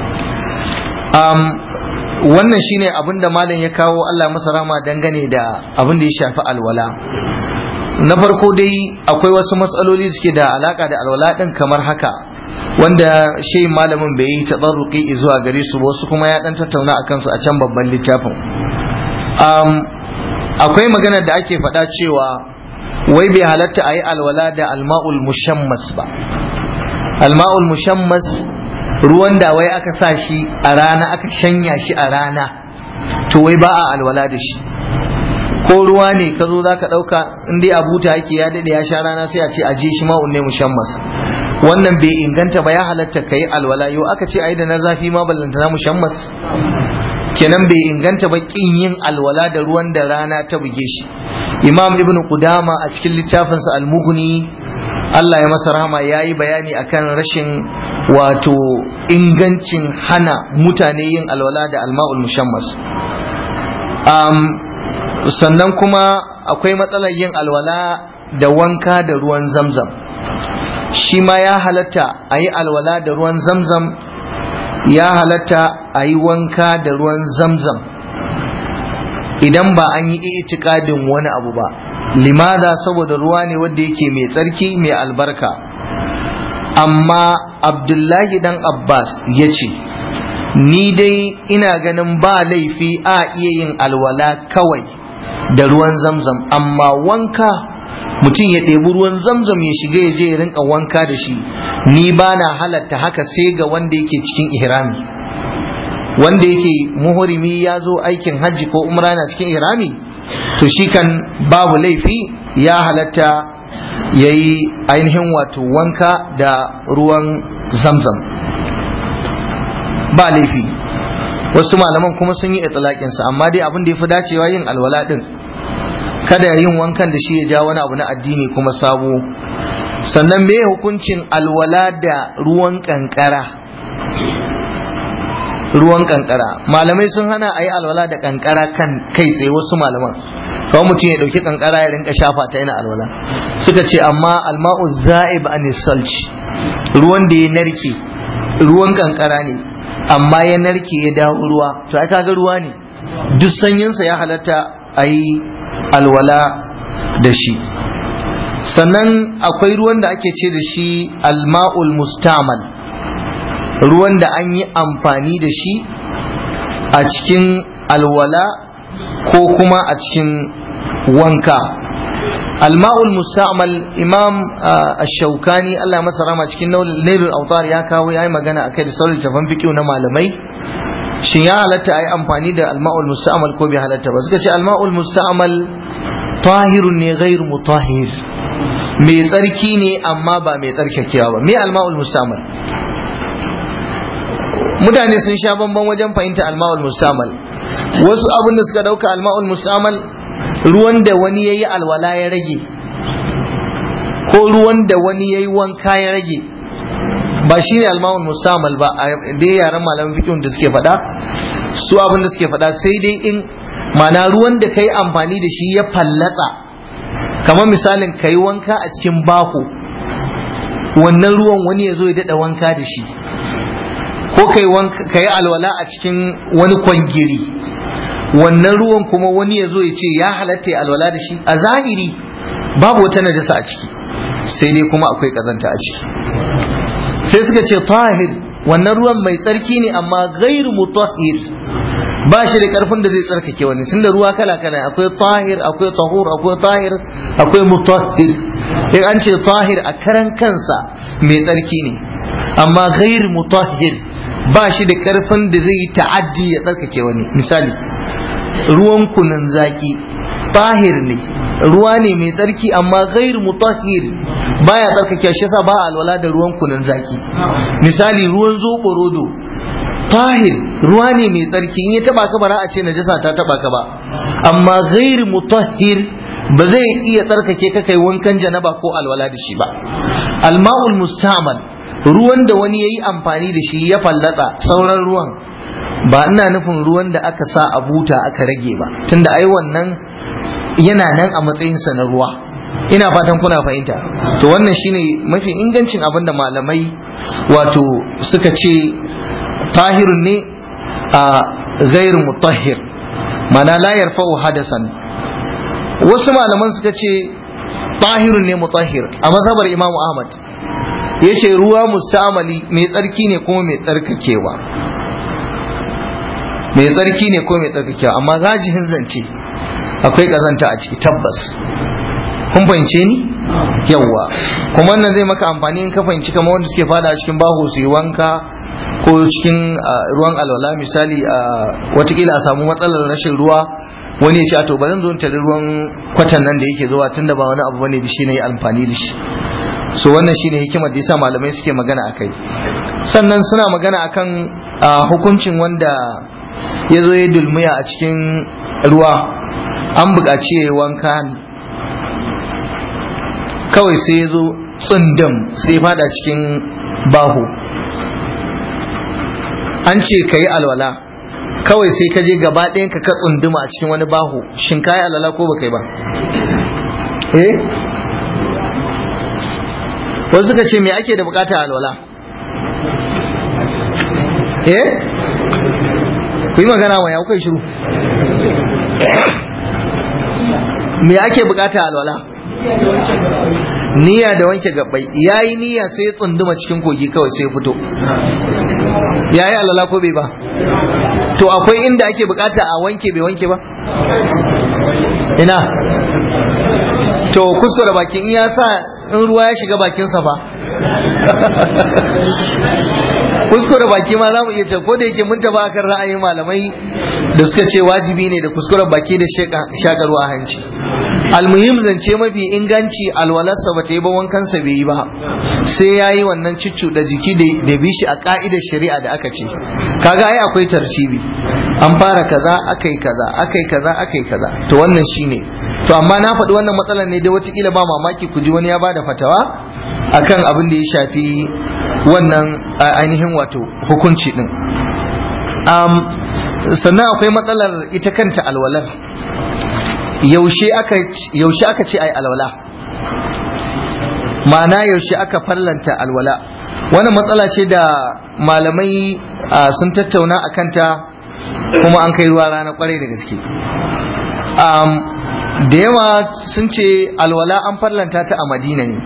[SPEAKER 1] um, wannan shine abin da malam ya kawo Allah masa rama dangane da abin da ya shafi alwala na farko dai akwai wasu matsaloli suke da alaka da alwala din kamar haka wanda shi malamin bai yi tadarruki zuwa gare su ba wasu kuma ya dan tattauna akan su a can babban littafin um, akwai magana da ake faɗa cewa wai bai halatta a yi alwala da alma'ul mushammas ba alma'ul mushammas ruwan da wai aka sa shi a rana aka shanya shi a rana to wai ba a alwala da shi ko ruwa ne ka zo za ka ɗauka in dai abuta yake ya daɗe ya sha rana sai a ce aje shi ma'un ne mushammas wannan bai inganta ba ya halatta ka yi alwala yau aka ce ai da na zafi ma ballanta na mushammas kenan bai inganta ba kin yin alwala da ruwan da rana ta buge shi imam ibn qudama a cikin littafinsa al-mughni Allah ya masa rahama ya yi bayani akan rashin wato ingancin hana mutane yin alwala da alma'ul mushammas um, sannan kuma akwai matsalar yin alwala da wanka da ruwan zamzam shi ma ya halatta a yi alwala da ruwan zamzam ya halatta a yi wanka da ruwan zamzam idan ba an yi itikadin wani abu ba limada saboda ruwa ne wanda yake mai tsarki mai albarka amma abdullahi dan abbas ya ce ni dai ina ganin ba laifi a iya yin alwala kawai da ruwan zamzam amma wanka mutum ya ɗebi ruwan zamzam ya shiga ya je ya rinka wanka da shi ni ba na halatta haka sai ga wanda yake cikin ihrami wanda yake muhurimi ya zo aikin hajji ko umra na cikin ihrami to shi kan babu laifi ya halatta ya yi ainihin wato wanka da ruwan zamzam ba laifi wasu malaman kuma sun yi itilaƙinsa amma dai abin da ya fi dacewa yin alwala ɗin kada yin wankan da shi ya ja wani abu na addini kuma sabo sannan me hukuncin alwala da ruwan kankara ruwan kankara malamai sun hana a yi alwala da kankara kan kai tsaye wasu malaman kawai mutum ya dauki kankara ya rinka shafa ta yana alwala suka ce amma alma'u za'ib an salci ruwan da ya narke ruwan kankara ne amma ya narke ya dawo ruwa to ai kaga ruwa ne duk sanyinsa ya halatta a yi alwala da shi sannan akwai ruwan da ake ce da shi alma'ul mustamal ruwan da an yi amfani da shi a cikin alwala ko kuma a cikin wanka alma'ul mustamal imam ash-shaukani Allah masa rama cikin nailul autar ya kawo yayi magana akai da sauran tafan fiqh na malamai shin ya halatta a yi amfani da alma'ul musta'mal ko bai halatta ba suka ce alma'ul musta'mal tahirun ne ghairu mutahhir mai tsarki ne amma ba mai tsarkakewa ba me alma'ul musta'mal mutane sun sha bamban wajen fahimta alma'ul musta'mal wasu abin da suka dauka alma'ul musta'mal ruwan da wani yayi alwala ya rage ko ruwan da wani yayi wanka ya rage ba shi ne almawun musamman ba a dai yaren malamin fikin da suke faɗa su abin da suke faɗa sai dai in mana ruwan da ka yi amfani da shi ya fallatsa kamar misalin ka yi wanka a cikin bako wannan ruwan wani ya zo ya daɗa wanka da shi ko ka yi alwala a cikin wani kwangiri wannan ruwan kuma wani ya zo ya ce ya halatta ya alwala da shi a zahiri babu wata najasa a ciki sai dai kuma akwai ƙazanta a ciki sai suka ce tahir wannan ruwan mai tsarki ne amma gairu mutahhir ba shi da karfin da zai tsarkake wani tunda ruwa kala kala akwai tahir akwai tahur akwai tahir akwai mutahhir in an ce tahir a karan kansa mai tsarki ne amma gairu mutahhir ba shi da karfin da zai yi ta'addi ya tsarkake wani misali ruwan kunun zaki tahir ne ruwa ne mai tsarki amma ghair mutahhir baya tsarkake shi yasa ba alwala da ruwan kunun zaki misali ruwan zoɓo rodo tahir ruwa ne mai tsarki in ya taba ka bara a ce najasa ta taba ka ba amma ghair mutahhir ba zai iya tsarkake ka kai wankan janaba ko alwala da shi ba alma'ul mustamal ruwan da wani yayi amfani da shi ya fallatsa sauran ruwan ba ina nufin ruwan da aka sa a buta aka rage ba tunda ai wannan yana nan a matsayinsa na ruwa ina fatan kuna fahimta to wannan shine mafi ingancin abin da malamai wato suka ce tahirun ne a gairu mutahhir mana la yarfa'u hadasan wasu malaman suka ce tahirun ne mutahhir a mazhabar imamu ahmad ya ce ruwa mustamali mai tsarki ne kuma mai tsarkakewa mai tsarki ne ko mai tsarkakewa amma zajihin zance akwai kazanta a ciki tabbas kun fahimce ni yawwa kuma wannan zai maka amfani in ka fahimci kamar wanda suke fada a cikin baho su yi wanka ko cikin ruwan alwala misali watakila a samu matsalar rashin ruwa wani ya ce to bari zo tare ruwan kwatan nan da yake zuwa tunda ba wani abu bane da shi ne amfani da shi so wannan shine hikimar da yasa malamai suke magana akai sannan suna magana akan hukuncin wanda ya zo ya dulmiya a cikin ruwa an buƙaci ya yi wanka ne kawai sai ya zo tsundum sai fada cikin baho an ce ka yi alwala kawai sai ka je gaba ɗayan ka ka tsunduma a cikin wani baho shin ka yi alwala ko ba kai ba eh wasu suka ce me ake da bukata alwala eh ku yi magana wa ya kuka shiru me ake bukata alwala niyya da wanke gabbai yayi niyya sai ya tsunduma cikin kogi kawai sai ya fito yayi alwala ko bai ba to akwai inda ake bukata a wanke bai wanke ba ina to kuskure bakin ya sa in ruwa ya shiga bakinsa ba kuskure baki ma za mu iya ce ko da yake mun taba akan ra'ayin malamai da suka ce wajibi ne da kuskuren baki da shaka ruwa hanci almuhim zance mafi inganci alwalarsa ba ta yi ba wankansa bai yi ba sai ya yi wannan ciccu da jiki da bi shi a ka'idar shari'a da aka ce kaga ai akwai tarcibi an fara kaza akai kaza akai kaza akai kaza to wannan shine to amma na faɗi wannan matsalar ne da watakila ba mamaki ku ji wani ya bada fatawa akan abin da ya shafi wannan ainihin wato hukunci din sannan akwai matsalar ita kanta alwalar yaushe aka ce ai alwala ma'ana yaushe aka fallanta alwala wannan matsala ce da malamai sun tattauna a kanta kuma an kai ruwa rana kwarai da gaske da yawa sun ce alwala an fallanta ta a madina ne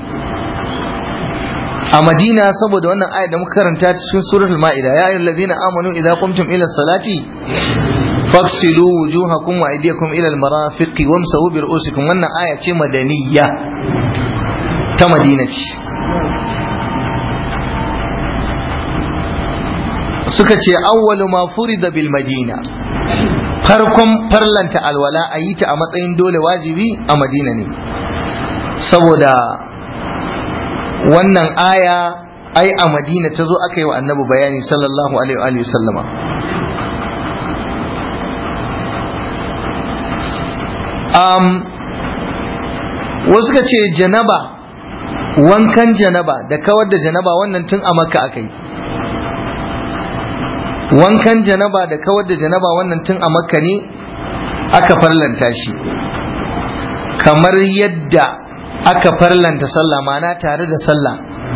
[SPEAKER 1] a madina saboda wannan ayat da muka karanta cikin suratul ma'ida ya ayyuhal ladina amanu idza qumtum ila salati faghsilu wujuhakum wa aydiyakum ila al-marafiqi wamsahu bi ru'usikum wannan aya ce madaniyya ta madina ce suka ce awwalu ma furida bil madina farkon farlanta alwala a yi ta a matsayin dole wajibi a madina ne saboda wannan aya ai a madina ta zo aka yi wa annabi bayani sallallahu alaihi wa sallama um, wasu ka ce janaba wankan janaba da kawar da janaba wannan tun a makka aka yi wankan janaba da kawar da janaba wannan tun a makka ne aka farlanta shi kamar yadda aka farlanta sallah mana tare da sallah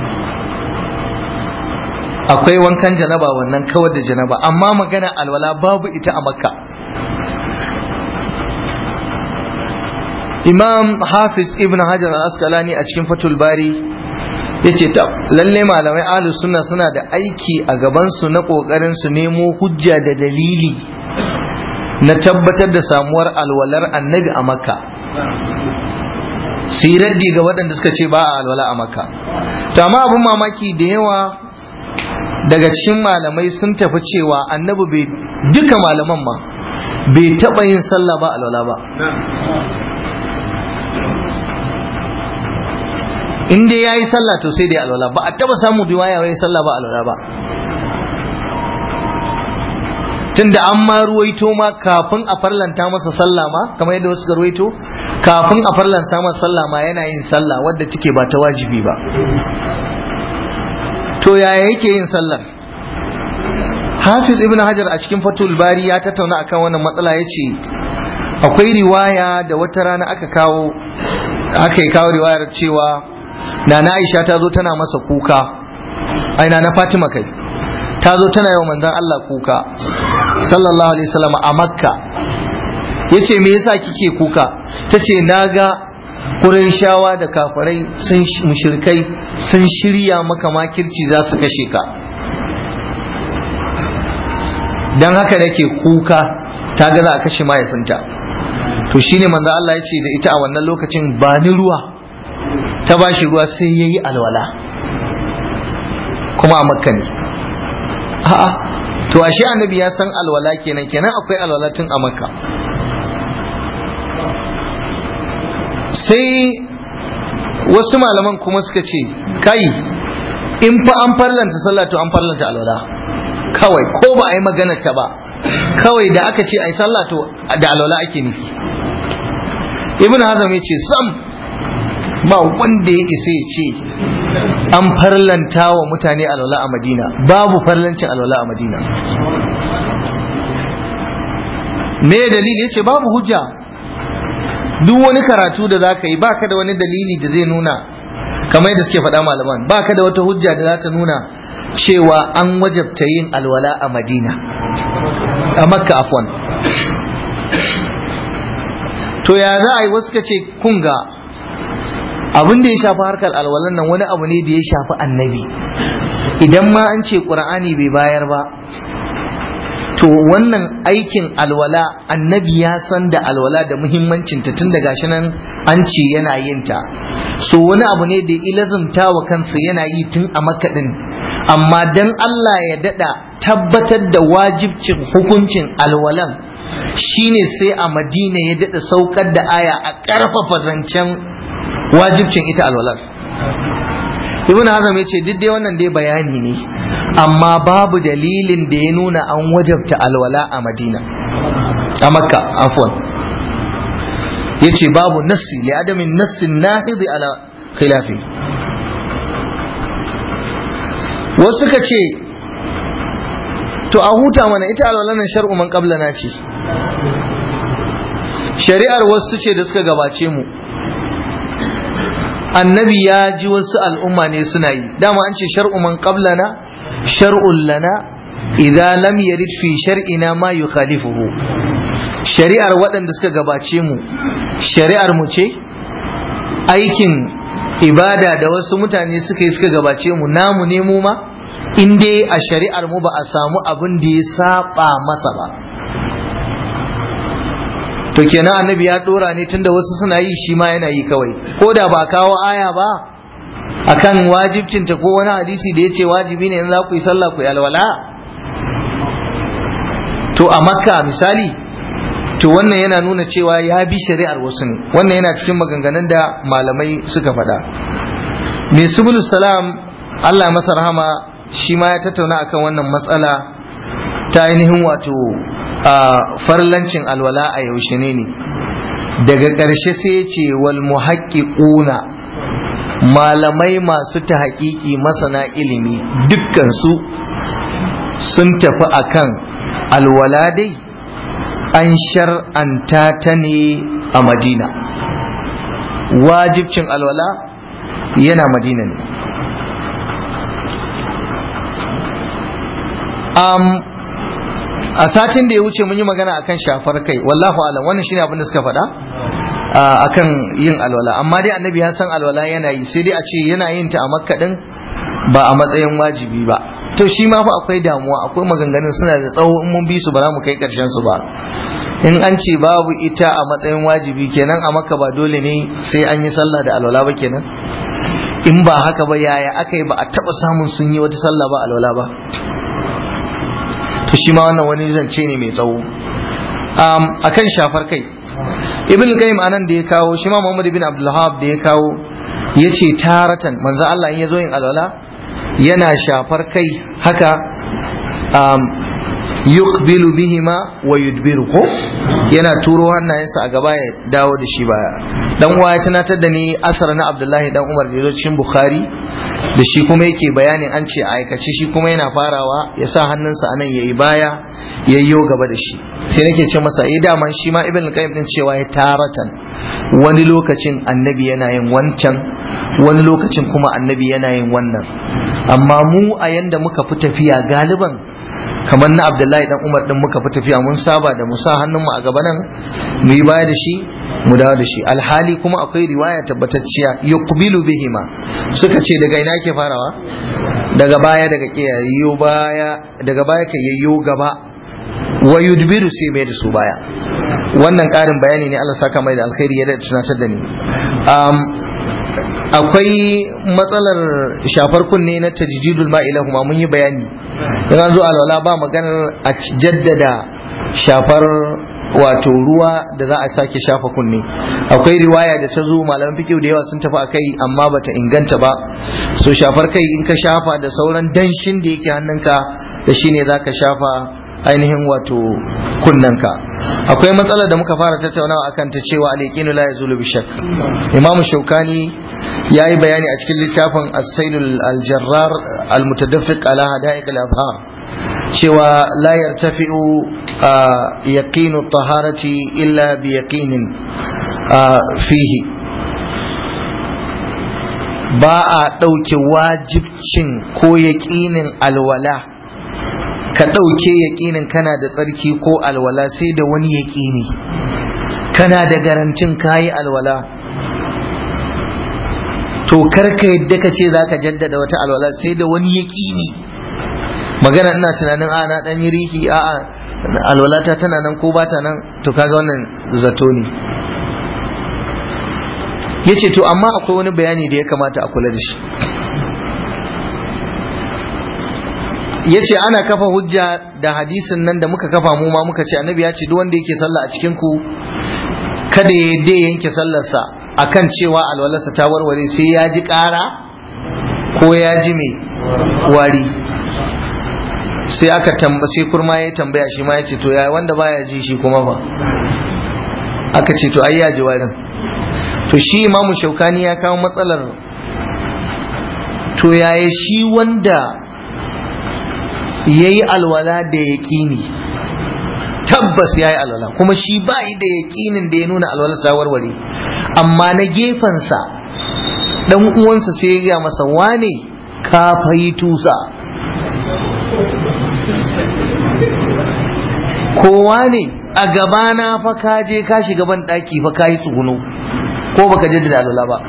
[SPEAKER 1] akwai wankan janaba wannan kawar da janaba amma magana alwala babu ita a makka imam hafiz ibn hajar al-asqalani a cikin fatul bari ya ce ta lalle malamai ahlus sunna suna da aiki a gabansu na kokarin su nemo hujja da dalili na tabbatar da samuwar alwalar annabi a makka su yi raddi ga waɗanda suka ce ba a alwala a makka to amma abin mamaki da yawa daga cikin malamai sun tafi cewa annabi bai duka malaman ma bai taɓa yin sallah ba alwala ba in dai yayi sallah to sai dai alwala ba a taba samun riwaya wai sallah ba alwala ba tunda an ma ruwaito ma kafin a farlanta masa sallah ma kamar yadda wasu ruwaito kafin a farlanta masa sallah ma yana yin sallah wadda take ba ta wajibi ba to yaya yake yin sallar hafiz ibn hajar a cikin fatul bari ya tattauna akan wannan matsala ya ce akwai riwaya da wata rana aka kawo aka yi kawo riwayar cewa na na aisha ta zo tana masa kuka aina na fatima kai ta zo tana yawan manzan allah kuka sallallahu alaihi wasallam a makka ya ce me yasa kike kuka ta ce na ga shawa da kafirai sun mushrikai sun shirya maka makirci za su kashe ka don haka nake kuka ta ga za a kashe mahaifinta to shine manzo Allah ya ce da ita a wannan lokacin ba ni ruwa ta ba shi ruwa sai yayi alwala kuma a makka ne a'a to ashe annabi ya san alwala kenan kenan akwai alwala tun a makka sai wasu malaman kuma suka ce kai in fa an farlanta sallah to an farlanta alwala kawai ko ba a yi magana ta ba kawai da aka ce a yi sallah to da alwala ake nufi ibn hazam ya ce sam ba wanda ya isa ya ce an farlanta wa mutane alwala a madina babu farlancin alwala a madina me dalili ya ce babu hujja duk wani karatu da za ka yi baka da wani dalili da zai nuna kamar yadda suke faɗa malaman baka da wata hujja da za ta nuna cewa an wajabta yin alwala a madina a makka afwan to ya za a yi wasu ka ce kunga abin da ya shafi harkar alwalan nan wani abu ne da ya shafi annabi idan ma an ce ƙur'ani bai bayar ba to wannan aikin alwala annabi ya san da alwala da muhimmancinta tun da gashi nan an ce yana yin ta so wani abu ne da ilazumta wa kansa yana yi tun a makaɗin amma dan Allah ya daɗa tabbatar da wajibcin hukuncin alwalan shine sai a madina ya daɗa saukar da aya a ƙarfafa zancen wajibcin ita alwalar ibn hazam ya ce duk dai wannan dai bayani ne amma babu dalilin da ya nuna an wajabta alwala a madina a makka afwan ya ce babu nassi li adamin nassin nahidi ala khilafi wasu ka ce to a huta mana ita alwala nan shar'u man qablana ce shari'ar wasu ce da suka gabace mu annabi ya ji wasu al'umma ne suna yi dama an ce shar'u man qablana shar'un lana idza lam yarid fi shar'ina ma yukhalifuhu shari'ar waɗanda suka gabace mu shari'ar mu ce aikin ibada da wasu mutane suka yi suka gabace mu namu ne mu ma in dai a shari'ar mu ba a samu abin da ya saba masa ba to kenan annabi ya dora ne tunda wasu suna yi shi ma yana yi kawai ko da ba kawo aya ba akan wajibcinta ko wani hadisi da ya ce wajibi ne in za ku yi sallah ku yi alwala to a makka misali to wannan yana nuna cewa ya bi shari'ar wasu ne wannan yana cikin maganganun da malamai suka faɗa mai subulus salam allah masa rahama shi ma ya tattauna akan wannan matsala ta ainihin wato a farlancin alwala a yaushe ne ne daga ƙarshe sai ya ce wal muhaqqiquna malamai masu ta haƙiƙi masana ilimi dukkansu sun tafi akan alwala dai an shar'anta ta ne a madina wajibcin alwala yana madina ne a satin da ya wuce mun yi magana akan shafar kai wallahu alam wannan shine abin da suka faɗa akan yin alwala amma dai annabi ya san alwala yana yi sai dai a ce yana yin ta a makka din ba a matsayin wajibi ba to shi ma fa akwai damuwa akwai maganganun suna da tsawo in mun bi su ba za mu kai karshen su ba in an ce babu ita a matsayin wajibi kenan a makka ba dole ne sai an yi sallah da alwala ba kenan in ba haka ba yaya aka yi ba a taba samun sun yi wata sallah ba alwala ba to shi ma wannan wani zance ne mai tsawo akan shafar kai ibn qayyim anan da ya kawo shi ma muhammad ibn abdul da ya kawo yace taratan manzo Allah in yazo yin alwala yana shafar kai haka um, yuqbilu bihima wa yudbiru ko yana turo hannayensa a gaba ya dawo da shi baya dan uwa ya tunatar da ni asar na Abdullahi dan Umar da cikin Bukhari da shi kuma yake bayanin an ce a aikace shi kuma yana farawa ya sa hannunsa anan yayi baya yayyo gaba da shi sai nake ce masa eh daman shi ma ibn qayyim din cewa ya taratan wani lokacin annabi yana yin wancan wani lokacin kuma annabi yana yin wannan amma mu a yanda muka fi tafiya galiban kamar na abdullahi dan umar din muka fi tafiya mun saba da mu sa hannun mu a gaba nan mu yi baya da shi mu dawo da shi alhali kuma akwai riwaya tabbatacciya yuqbilu bihima suka ce daga ina ke farawa daga baya daga kiyayyo baya daga baya ka yayyo gaba wa yudbiru sai mai da su baya wannan karin bayani ne Allah saka mai da alkhairi ya da tunatar da ni akwai matsalar shafar kunne na tajdidul ma'ilahuma mun yi bayani in an zo alwala ba maganar a jaddada shafar wato ruwa da za a sake shafa kunne akwai riwaya da ta zo malaman fikihu da yawa sun tafi a kai amma bata inganta ba so shafar kai in ka shafa da sauran danshin da yake hannunka da shine za ka shafa ainihin wato kunnanka akwai matsalar da muka fara tattaunawa akan ta cewa al-yaqinu la yazulu bi shakk imam shaukani yayi bayani a cikin littafin as-sailul al-jarrar al-mutadaffiq ala hada'iq al-azhar cewa la yartafi'u yaqinu at-taharati illa bi yaqinin fihi ba a ɗauke wajibcin ko yaƙinin alwala ka ɗauke yaƙinin kana da tsarki ko alwala sai da wani yaƙini kana da garantin kayi alwala to karka yadda ka ce za ka jaddada wata alwala sai da wani yaƙini magana ina tunanin a na ɗan yi riki a a alwalata tana nan ko ba ta nan to kaga wannan zato ne ya ce to amma akwai wani bayani da ya kamata a kula da shi ya ce ana kafa hujja da hadisin nan da muka kafa mu ma muka ce annabi ya ce duk wanda yake sallah a cikin ku kada ya dai yanke sallarsa akan cewa alwalarsa ta warware sai ya ji ƙara ko ya ji mai wari sai aka tamba sai kurma ya tambaya shi ma ya ce to ya wanda baya ji shi kuma fa aka ce to ai ya ji warin to shi imamu shaukani ya kawo matsalar to yaya shi wanda ya yi alwala da yaƙini tabbas ya yi alwala kuma shi ba da yaƙinin da ya nuna alwala sa warware amma na gefensa ɗan uwansa sai ya masa wane ka fayi tusa kowa ne a gabana fa ka je ka shiga ban ɗaki fa ka yi tsuguno ko baka jaddada alwala ba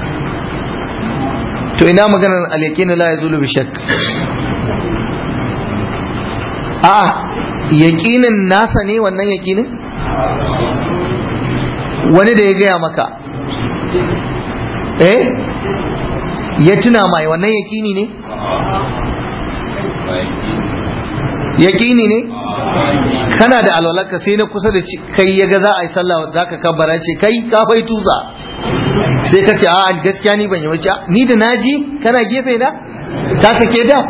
[SPEAKER 1] to ina maganar al-yaqinu la yazulu bi shakk a yaƙinin nasa ne wannan yaƙinin wani da ya gaya maka eh ya tuna mai wannan yaƙini ne yaƙini ne kana da alwalarka sai na kusa da kai ya ga za a yi sallah za ka kabbara ce kai ka fai tusa sai ka ce a gaskiya ni ban yi wace ni da naji kana gefe na ka sake da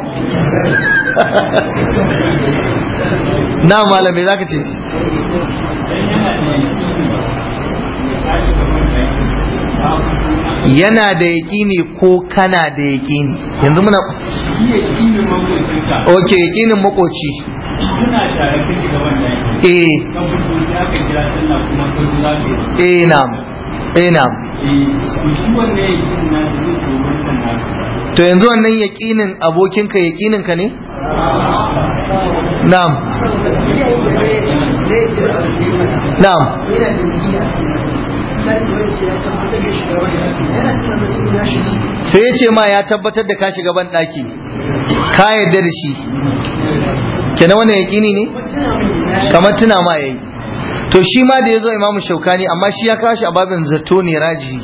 [SPEAKER 1] na malamai za ka ce yana da yaƙini ko kana da yaƙini yanzu muna ok yaƙinin makoci eh eh na'am eh na'am to yanzu wannan yaƙinin abokinka yaƙininka ne na'am na'am sai ya ce ma ya tabbatar da ka shiga ban ɗaki ka yarda da shi kenan wannan yaƙini ne kamar tuna ma yayi to shi ma da ya zo imamu shaukani amma shi ya kawo shi a babin zato ne raji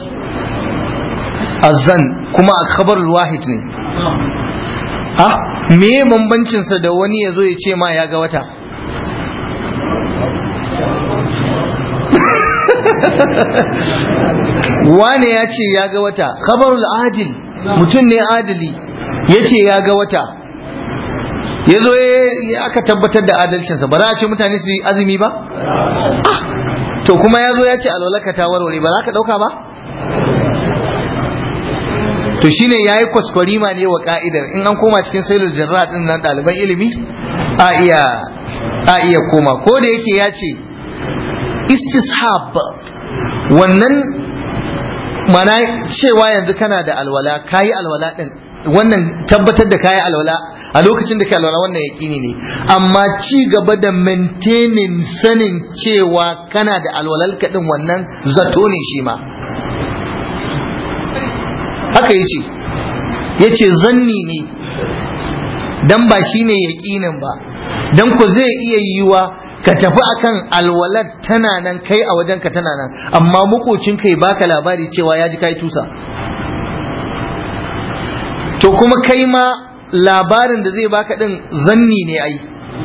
[SPEAKER 1] azan kuma a kabarul wahid ne ah me bambancinsa da wani ya zo ya ce ma ya ga wata wane ya ce ya ga wata khabarul adil mutum ne adili ya ce ya ga wata ya zo aka tabbatar da adalcinsa ba za a ce mutane su yi azumi ba to kuma ya zo ya ce alwalaka ta warware ba za ka ɗauka ba to shine ya yi kwaskwarima ne wa ka'idar in an koma cikin sailor jarra din nan ɗaliban ilimi a iya a iya koma ko da yake ya ce istishab wannan mana cewa yanzu kana da alwala kayi alwala din wannan tabbatar da kayi alwala a lokacin da kai alwala wannan yaƙini ne amma ci gaba da maintaining sanin cewa kana da alwalal din wannan zato ne shi ma haka yace yace zanni ne dan ba shine yaƙinin ba dan ku zai iya yiwa ka tafi akan alwalar tana nan kai a wajenka tana nan amma makocin kai baka labari cewa ya ji kai tusa to kuma kai ma labarin da zai baka din zanni ne ai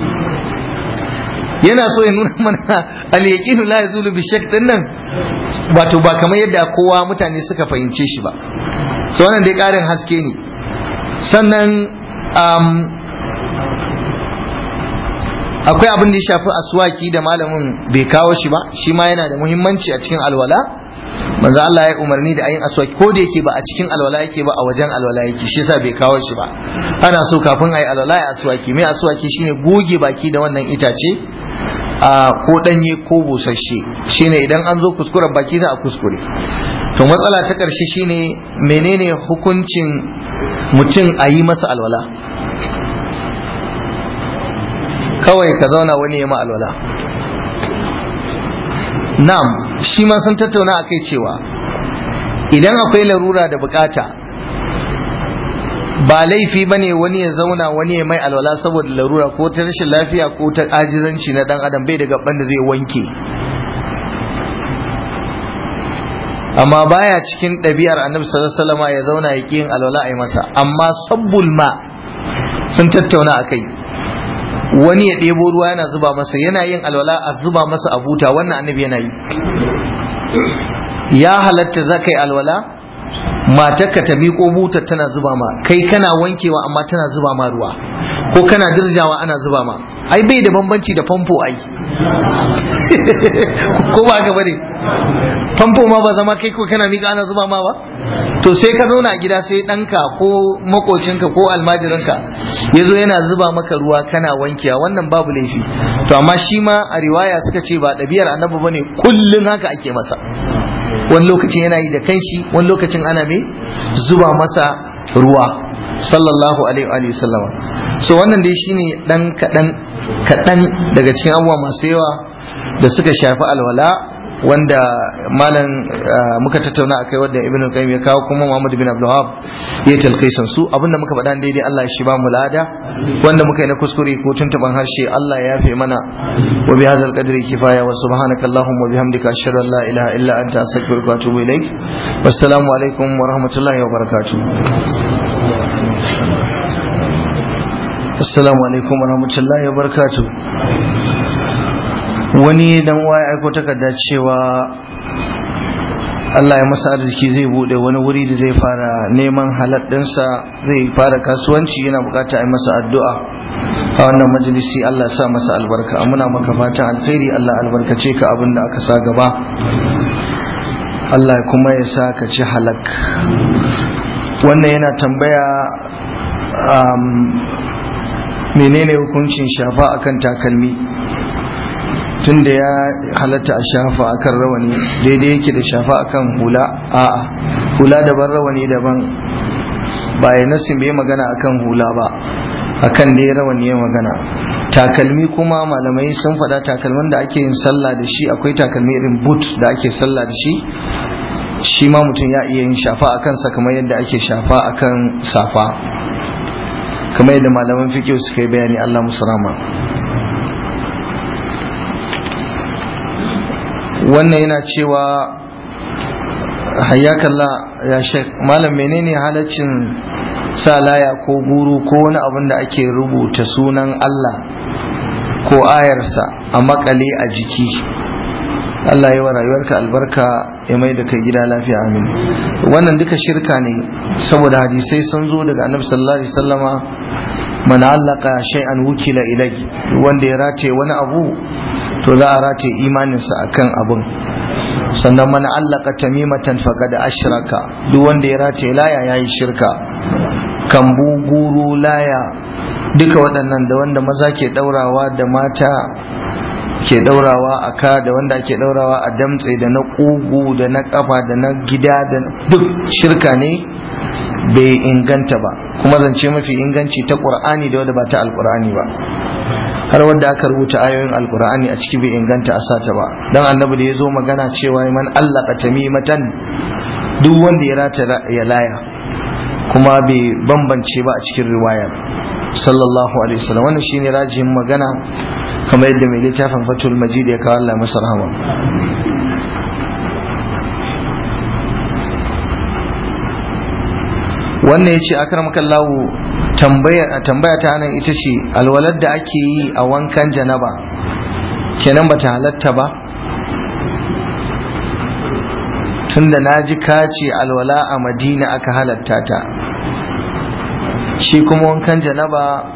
[SPEAKER 1] yana so ya nuna mana al-yaqinu la yazulu bi shakk din nan wato ba kamar yadda kowa mutane suka fahimce shi ba so wannan dai karin haske ne sannan akwai abin da ya shafi aswaki da malamin bai kawo shi ba shi ma yana da muhimmanci a cikin alwala manzo Allah ya umarni da ayin aswaki ko da yake ba a cikin alwala yake ba a wajen alwala yake shi yasa bai kawo shi ba ana so kafin ayi alwala ya aswaki mai aswaki shine goge baki da wannan itace a ko danye ko busasshe shine idan an zo kuskuren baki da a kuskure to matsala ta karshe shine menene hukuncin mutum a yi masa alwala kawai ka zauna wani ya ma alwala na'am shi ma sun tattauna a kai cewa idan akwai larura da bukata ba laifi ba ne wani ya zauna wani ya mai alwala saboda larura ko ta rashin lafiya ko ta ajizanci na dan adam bai da gaban da zai wanke amma baya cikin ɗabi'ar annabi sallallahu alaihi wasallam ya zauna ya yin alwala a yi masa amma sabbul ma sun tattauna a kai wani ya ɗebo ruwa yana zuba masa yana yin alwala a zuba masa a buta wannan annabi yana yi ya halatta za ka yi alwala matarka ta miƙo butar tana zuba ma kai kana wankewa amma tana zuba ma ruwa ko kana dirjawa ana zuba ma ai bai da bambanci da famfo ai ko ba ka bane famfo ma ba zama kai ko kana miƙa ana zuba ma ba to sai ka zauna a gida sai ɗanka ko makocinka ko almajirinka ya zo yana zuba maka ruwa kana wankewa wannan babu laifi to amma shi ma a riwaya suka ce ba ɗabi'ar annabi bane kullum haka ake masa wani lokacin yana yi da kanshi wani lokacin ana mai zuba masa ruwa sallallahu alaihi wa sallama so wannan dai shine dan kaɗan kaɗan daga cikin abubuwa masu yawa da suka shafi alwala wanda malam muka tattauna akai wanda ibn al-qayyim ya kawo kuma Muhammad bin Abdul Wahhab ya talqisan su abinda muka faɗa daidai Allah ya shi ba mu lada wanda muka yi na kuskure ko tuntuban harshe Allah ya yafe mana wa bi hadzal qadri kifaya wa subhanaka allahumma wa bihamdika ashhadu an la ilaha illa anta astaghfiruka wa atubu ilaik wassalamu alaikum wa rahmatullahi wa barakatuh assalamu alaikum wa rahmatullahi wa barakatuh wani dan uwa ya aiko takarda cewa Allah ya masa arziki zai bude wani wuri da zai fara neman haladdinsa zai fara kasuwanci yana bukata a yi masa addu'a a wannan majalisi Allah sa masa albarka muna maka fatan alkhairi Allah albarkace ka abin da aka sa gaba Allah kuma ya sa ka ci halak wannan yana tambaya menene hukuncin shafa akan takalmi tunda ya halatta a shafa akan rawani daidai yake da shafa akan hula a'a hula daban rawani daban ba ya nasin bai magana akan hula ba akan dai rawani ya magana takalmi kuma malamai sun faɗa takalmin da ake yin sallah da shi akwai takalmi irin boot da ake sallah da shi shi ma mutum ya iya yin shafa a kansa kamar yadda ake shafa akan safa kamar yadda malaman fiƙo suka yi bayani Allah musu rama wannan yana cewa hayyakalla ya shek malam menene halaccin sa laya ko guru ko wani abin da ake rubuta sunan Allah ko ayarsa a makale a jiki Allah ya wa rayuwarka albarka ya mai da kai gida lafiya amin wannan duka shirka ne saboda hadisai sun zo daga annabi sallallahu alaihi wasallama man allaka shay'an wukila ilai wanda ya rataye wani abu to za a rataye imaninsa akan abun sannan man allaka tamimatan faqad ashraka duk wanda ya rataye laya yayi shirka kambu guru laya duka waɗannan da wanda maza ke ɗaurawa da mata ke ɗaurawa a ka da wanda ake ɗaurawa a damtse da na ƙugu da na ƙafa da na gida da duk shirka ne bai inganta ba kuma zance mafi inganci ta ƙur'ani da wanda ba ta alƙur'ani ba har wanda aka rubuta ayoyin alƙur'ani a ciki bai inganta a sata ba don annabi da ya zo magana cewa man allaka tamimatan duk wanda ya rata ya laya kuma bai bambance ba a cikin riwayar sallallahu alaihi wasallam wannan shine rajihin magana kamar yadda mai littafin fatul majid ya kawo Allah masa rahama wannan ya ce akarmakallahu tambaya tambaya ta nan ita ce alwalar da ake yi a wankan janaba kenan bata halatta ba tunda na ji kace alwala a madina aka halatta ta shi kuma wankan janaba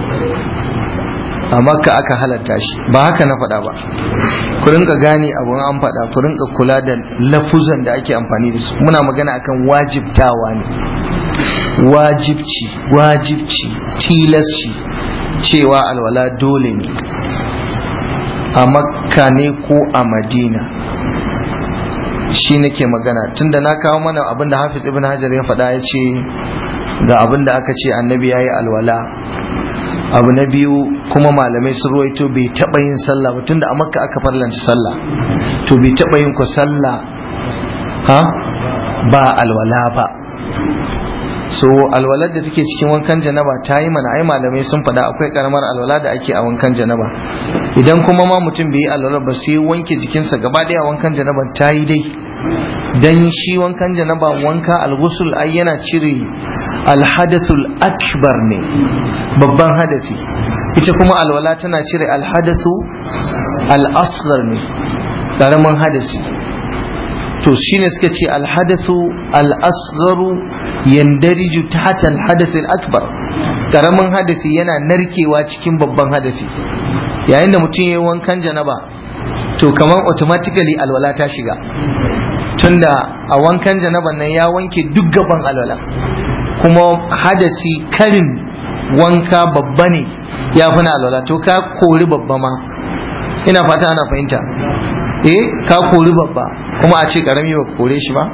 [SPEAKER 1] a makka aka halatta shi ba haka na faɗa ba ku rinka gane abun an faɗa ku rinka kula da lafuzan da ake amfani da su muna magana akan wajibtawa ne wajibci wajibci tilasci cewa alwala dole ne a makka ne ko a madina shi nake magana tunda na kawo mana abinda hafiz ibn hajar ya faɗa ya ce ga abinda aka ce annabi ya yi alwala abu na biyu kuma malamai sun ruwaito bai taɓa yin sallah ba tunda a makka aka farlanta sallah to bai taɓa yin ku sallah ha ba alwala ba so alwalar da take cikin wankan janaba ta yi mana ai malamai sun faɗa akwai karamar alwala da ake a wankan janaba idan kuma ma mutum bai yi alwala ba sai wanke jikinsa gaba ɗaya wankan janaba ta yi dai dan shi wankan janaba wanka alghusl ai yana cire alhadathul akbar ne babban hadasi ita kuma alwala tana cire alhadathu al-asghar ne karamin hadasi to shine suka ce alhadasu al-asgharu yandariju tahta al-hadath al-akbar karamin hadasi yana narkewa cikin babban hadasi yayin da mutum yayi wankan janaba to kamar automatically alwala ta shiga tunda a wankan janaban nan ya wanke duk gaban alwala kuma hadasi karin wanka babba ne ya fi na alwala to ka kori babba ma ina fata ana fahimta eh ka kori babba kuma a ce karami ba kore shi ba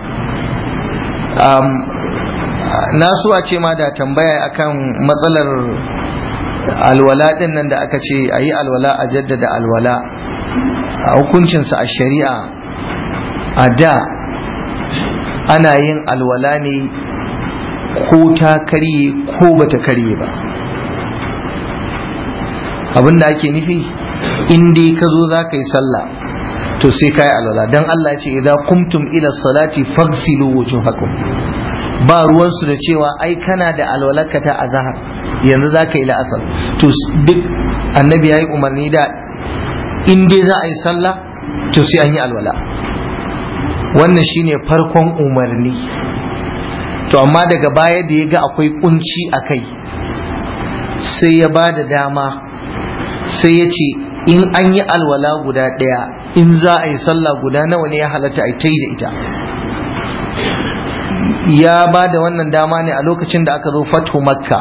[SPEAKER 1] na so a ce ma da tambaya akan matsalar alwala din nan da aka ce a yi alwala a jaddada alwala a hukuncinsa a shari'a a da ana yin alwala ne ko ta karye ko bata karye ba abinda ake nufi in dai ka zo za ka yi sallah to sai kai alwala dan Allah ya ce idza qumtum ila salati faghsilu wujuhakum ba ruwan su da cewa ai kana da alwalaka ta azhar yanzu zaka yi la'asar to duk annabi yayi umarni da in dai za a yi sallah to sai an yi alwala wannan shine farkon umarni to amma daga baya da ya ga akwai kunci a kai sai ya ba da dama sai ya ce in an yi alwala guda ɗaya in za a yi sallah guda nawa ne ya halatta a ta yi da ita ya ba da wannan dama ne a lokacin da aka zo fatu makka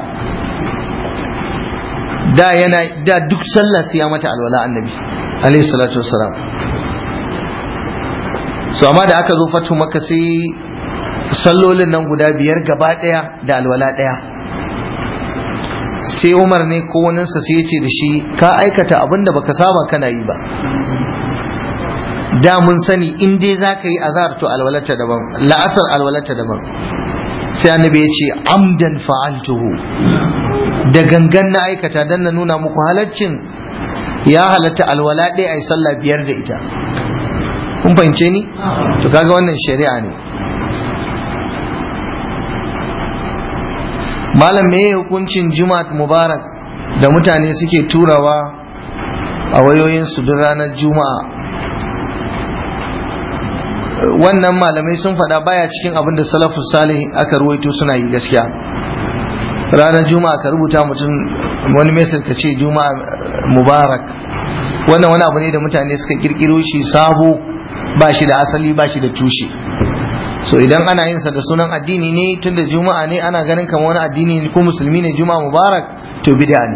[SPEAKER 1] da yana da duk sallah sai ya mata alwala annabi alaihi salatu wassalam so amma da aka zo fatu makka sai sallolin nan guda biyar gaba ɗaya da alwala ɗaya sai umar ne ko waninsa sai ya ce da shi ka aikata abin da baka saba kana yi ba da mun sani in dai za ka yi azhar to alwalata daban la'asar alwalata daban sai annabi ya ce amdan fa'altuhu da gangan na aikata dan na nuna muku halaccin ya halatta alwala ɗaya a yi sallah biyar da ita kun fahimce ni to kaga wannan shari'a ne malam me hukuncin jumat mubarak da mutane suke turawa a wayoyinsu duk ranar juma'a wannan malamai sun faɗa baya cikin abin da salafus salih aka ruwaito suna yi gaskiya ranar juma'a ka rubuta mutum wani mesar ka ce juma'a mubarak wannan wani abu ne da mutane suka kirkiro shi sabo ba shi da asali ba shi da tushe so idan ana yin sa da sunan addini ne tun da juma'a ne ana ganin kamar wani addini ne ko musulmi ne juma'a mubarak to bid'a ne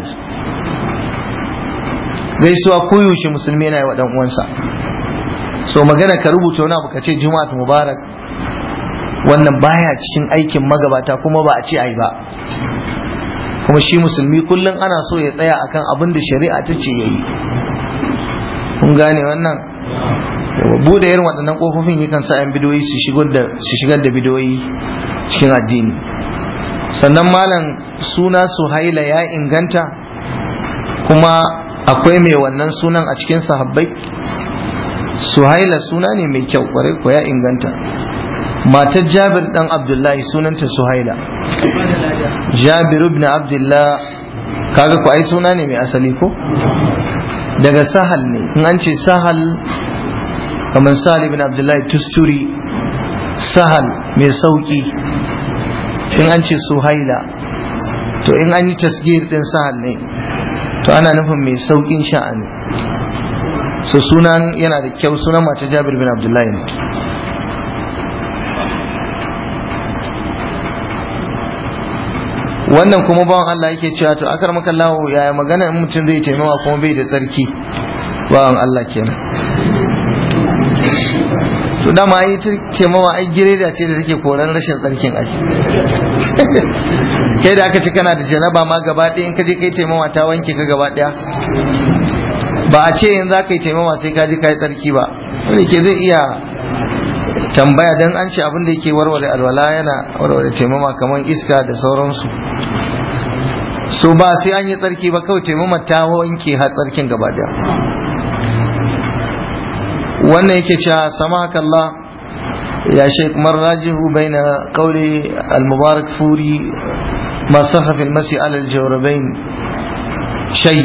[SPEAKER 1] gaisuwa koyaushe musulmi yana yi wa dan uwansa so magana ka rubuta wani abu ka ce juma'a mubarak wannan baya cikin aikin magabata kuma ba a ce ai ba kuma shi musulmi kullum ana so ya tsaya akan abin da shari'a ta ce yayi kun gane wannan bude irin waɗannan ƙofofin yakan sa 'yan bidoyi su shigar da bidoyi cikin addini sannan malam suna suhaila ya inganta kuma akwai mai wannan sunan a cikin sahabbai suhaila suna ne mai kyau kwarai ko ya inganta matar jabir dan abdullahi sunanta suhaila jabir ibn abdullah kaga ko ai suna ne mai asali ko daga sahal ne in an ce sahal kamar sahal ibn abdullahi tusturi sahal mai sauki in an ce suhaila to in an yi tasgir din sahal ne to ana nufin mai saukin sha'ani so sunan yana da kyau sunan mace jabir bin abdullahi ne wannan kuma bawan Allah yake cewa to akar maka lawo yaya magana in mutum zai taimawa kuma bai da tsarki bawan Allah kenan to dama ai taimawa ai gireda ce da take koran rashin tsarkin ai kai da aka ci kana da janaba ma gaba ɗaya in ka je kai taimawa ta wanke ka gaba ɗaya ba a ce yanzu za ka yi taimawa sai ka je ka yi tsarki ba wanda ke zai iya tambaya dan an ce abin da yake warware alwala yana warware taimama kamar iska da sauransu so ba sai an yi tsarki ba kawai taimama ta wanke har tsarkin gaba daya wannan yake cewa samahakallah ya shaikh marrajihu baina qawli al-mubarak furi ma saha fi al-masi ala al-jawrabain shay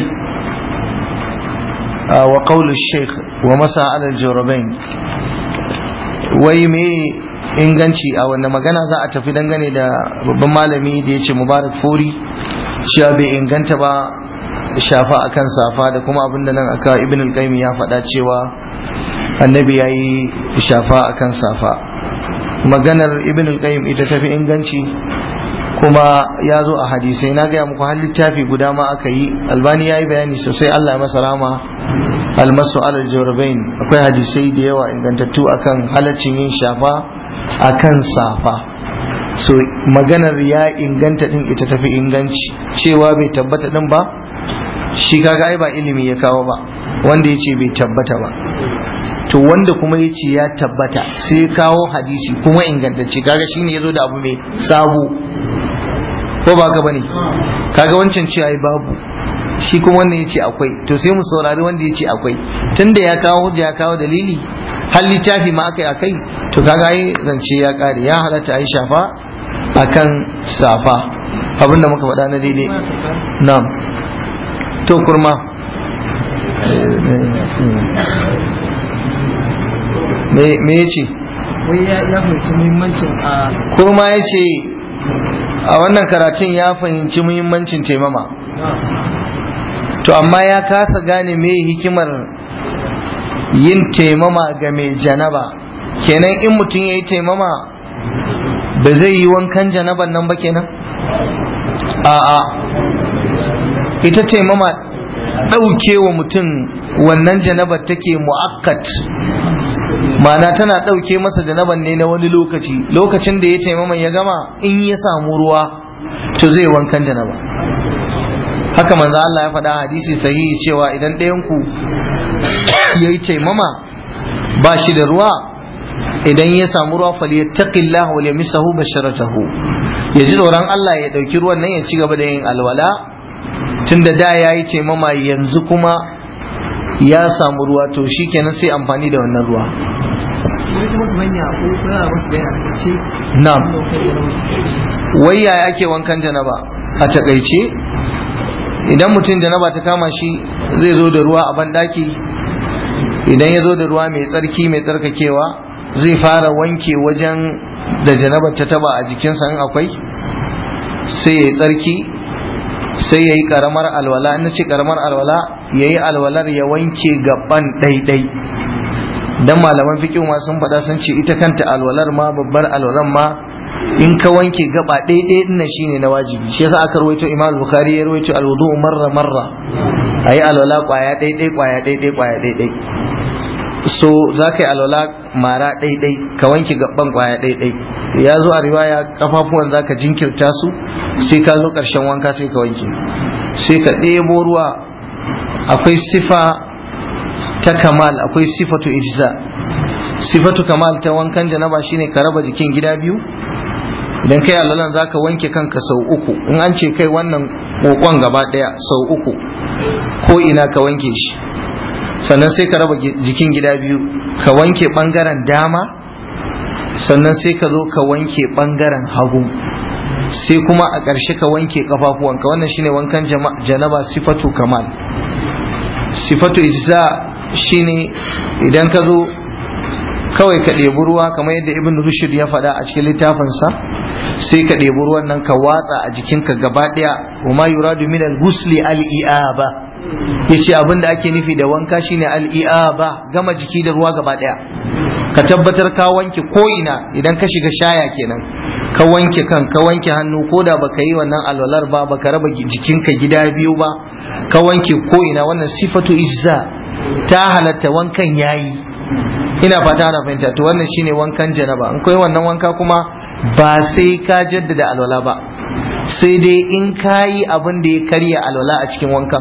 [SPEAKER 1] wa qawl al-shaykh wa masa ala al-jawrabain wai me inganci a wannan magana za a tafi dangane da babban malami da ya ce mubarak furi cewa bai inganta ba shafa akan safa da kuma abinda nan aka ibn al-qayyim ya faɗa cewa annabi ya yi shafa akan safa maganar ibn al-qayyim ita tafi inganci kuma ya zo a hadisai na gaya muku har littafi guda ma aka yi albani ya yi bayani sosai allah ya masa rama almasu alal jawrabain akwai hadisai da yawa ingantattu akan halaccin yin shafa akan safa so maganar ya inganta din ita tafi inganci cewa bai tabbata din ba shi kaga ai ba ilimi ya kawo ba wanda ya ce bai tabbata ba to wanda kuma ya ce ya tabbata sai kawo hadisi kuma ingantacce kaga shine ya zo da abu mai sabo ko ba ka bane kaga wancan ce ai babu shi kuma wannan ya ce akwai to sai mu saurari wanda ya ce akwai tunda ya kawo hujja ya kawo dalili har littafi ma akai akai to kaga ai zance ya kare ya halatta ai shafa akan safa abinda muka faɗa na daidai na'am to kurma me ya ce
[SPEAKER 2] wai ya fahimci muhimmancin a
[SPEAKER 1] kurma ya ce a wannan karatun ya fahimci muhimmancin taimama to amma ya kasa gane me hikimar yin taimama ga mai janaba kenan in mutum ya yi taimama ba zai yi wankan janaban nan ba kenan a'a ita taimama ɗauke wa mutum wannan janabar take mu'akkat ma'ana tana ɗauke masa janaban ne na wani lokaci lokacin da ya taimama ya gama in ya samu ruwa to zai wankan janaba haka manzo Allah ya faɗa hadisi sahihi cewa idan ɗayan ku yayi taimama ba shi da ruwa idan ya samu ruwa falyattaqillah wa yamsahu basharatahu ya ji tsoron Allah ya ɗauki ruwan nan ya ci gaba da yin alwala tunda da yayi taimama yanzu kuma ya samu ruwa to shikenan sai amfani da wannan ruwa
[SPEAKER 2] wani kuma kamar ya ko kuna masu bayani a ce
[SPEAKER 1] na'am wai yaya ake wankan janaba a takaice idan mutum janaba ta kama shi zai zo da ruwa a banɗaki idan ya zo da ruwa mai tsarki mai tsarkakewa zai fara wanke wajen da janabar ta taba a jikinsa in akwai sai ya yi tsarki sai ya yi karamar alwala in ce karamar alwala ya yi alwalar ya wanke gaban ɗaiɗai dan malaman fiƙin ma sun faɗa sun ce ita kanta alwalar ma babbar alwalar ma in ka wanke gaba ɗaiɗai ɗin shine na wajibi shi yasa aka rawaito imam bukhari ya rawaito alwudu marra marra ayi alwala kwaya ɗaiɗai kwaya ɗaiɗai kwaya ɗaiɗai so za ka yi alwala mara ɗaiɗai ka wanke gaban kwaya ɗaiɗai ya zo a riwaya kafafuwan za ka jinkirta su sai ka zo ƙarshen wanka sai ka wanke sai ka ɗebo ruwa akwai sifa ta kamal akwai sifatu ijza sifatu kamal ta wankan janaba shine ka raba jikin gida biyu idan kai alwalan za ka wanke kanka sau uku in an ce kai wannan kokon gaba ɗaya sau uku ko ina ka wanke shi sannan sai ka raba jikin gida biyu ka wanke bangaren dama sannan sai ka zo ka wanke bangaren hagu sai kuma a ƙarshe ka wanke kafafuwanka wannan shine wankan janaba sifatu kamal sifatu ijza shine idan ka zo kawai ka ɗebi ruwa kamar yadda ibn rushd ya faɗa a cikin littafinsa sai ka ɗebi ruwan nan ka watsa a jikinka gaba ɗaya wa ma yuradu min al-ghusli al-i'aba yace abin da ake nufi da wanka shine al-i'aba gama jiki da ruwa gaba daya ka tabbatar ka wanke ko ina idan ka shiga shaya kenan ka wanke kan ka wanke hannu ko da baka yi wannan alwalar ba baka raba jikinka gida biyu ba ka wanke ko ina wannan sifatu ijza ta halatta wankan yayi ina fata ana fahimta to wannan shine wankan janaba in kai wannan wanka kuma ba sai ka jaddada alwala ba sai dai in kayi abin da ya karya alwala a cikin wankan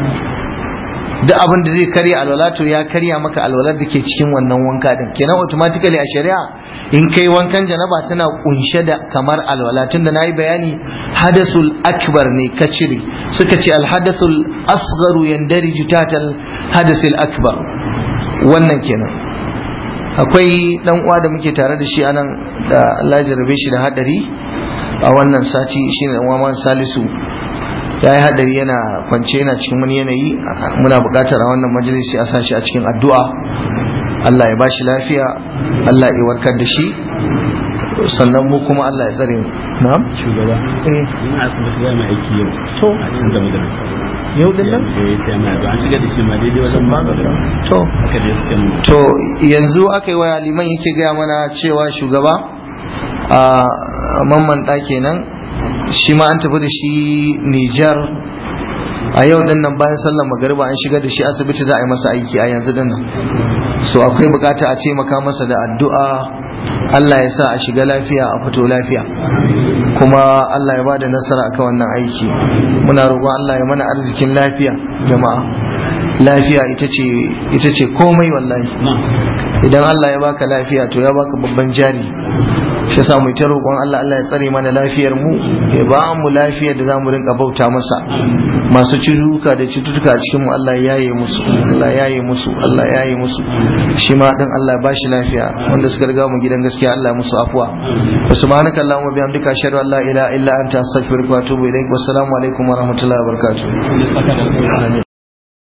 [SPEAKER 1] duk abin da zai karya alwala to ya karya maka alwalar da ke cikin wannan wanka din kenan automatically a shari'a in kai wankan janaba tana kunshe da kamar alwala tunda nayi bayani hadasul akbar ne ka cire suka ce alhadasul asgharu yandariju tatal hadasul akbar wannan kenan akwai dan uwa da muke tare da shi anan da Allah ya jarabe shi da hadari a wannan sati shine dan uwa Salisu ya yi hadari yana kwance yana cikin wani yanayi muna buƙatar a wannan majalisi a sashi a cikin addu'a Allah ya bashi lafiya Allah ya warkar da shi sannan mu kuma Allah ya tsare mu na'am
[SPEAKER 3] shugaba
[SPEAKER 1] eh
[SPEAKER 3] ina asibiti za mu aiki yau
[SPEAKER 1] to
[SPEAKER 3] a can da magana
[SPEAKER 1] yau din nan
[SPEAKER 3] eh sai na an shigar da shi ma daidai wajen magana
[SPEAKER 1] to
[SPEAKER 3] haka dai suka mu
[SPEAKER 1] to yanzu aka yi waya liman yake gaya mana cewa shugaba a mamman ɗa kenan shi ma an tafi da shi Nijar a yau din nan bayan sallar magariba an shigar da shi asibiti za a yi masa aiki a yanzu din nan so akwai bukata a taimaka masa da addu'a Allah ya sa a shiga lafiya a fito lafiya kuma Allah ya ba da nasara akan wannan aiki muna roƙon Allah ya mana arzikin lafiya jama'a lafiya ita ce ita ce komai wallahi idan Allah ya baka lafiya to ya baka babban jari shi yasa mu ta roƙon Allah Allah ya tsare mana lafiyar mu ya ba mu lafiyar da zamu rinka bauta masa masu cututtuka da cututtuka a cikin mu Allah ya yaye musu Allah ya yaye musu Allah ya yaye musu shi ma din Allah ya bashi lafiya wanda suka riga mu gidan gaskiya Allah ya musu afwa subhanaka allahumma bihamdika ashhadu an la ilaha illa anta astaghfiruka wa atubu ilaik wassalamu alaikum wa rahmatullahi wa barakatuh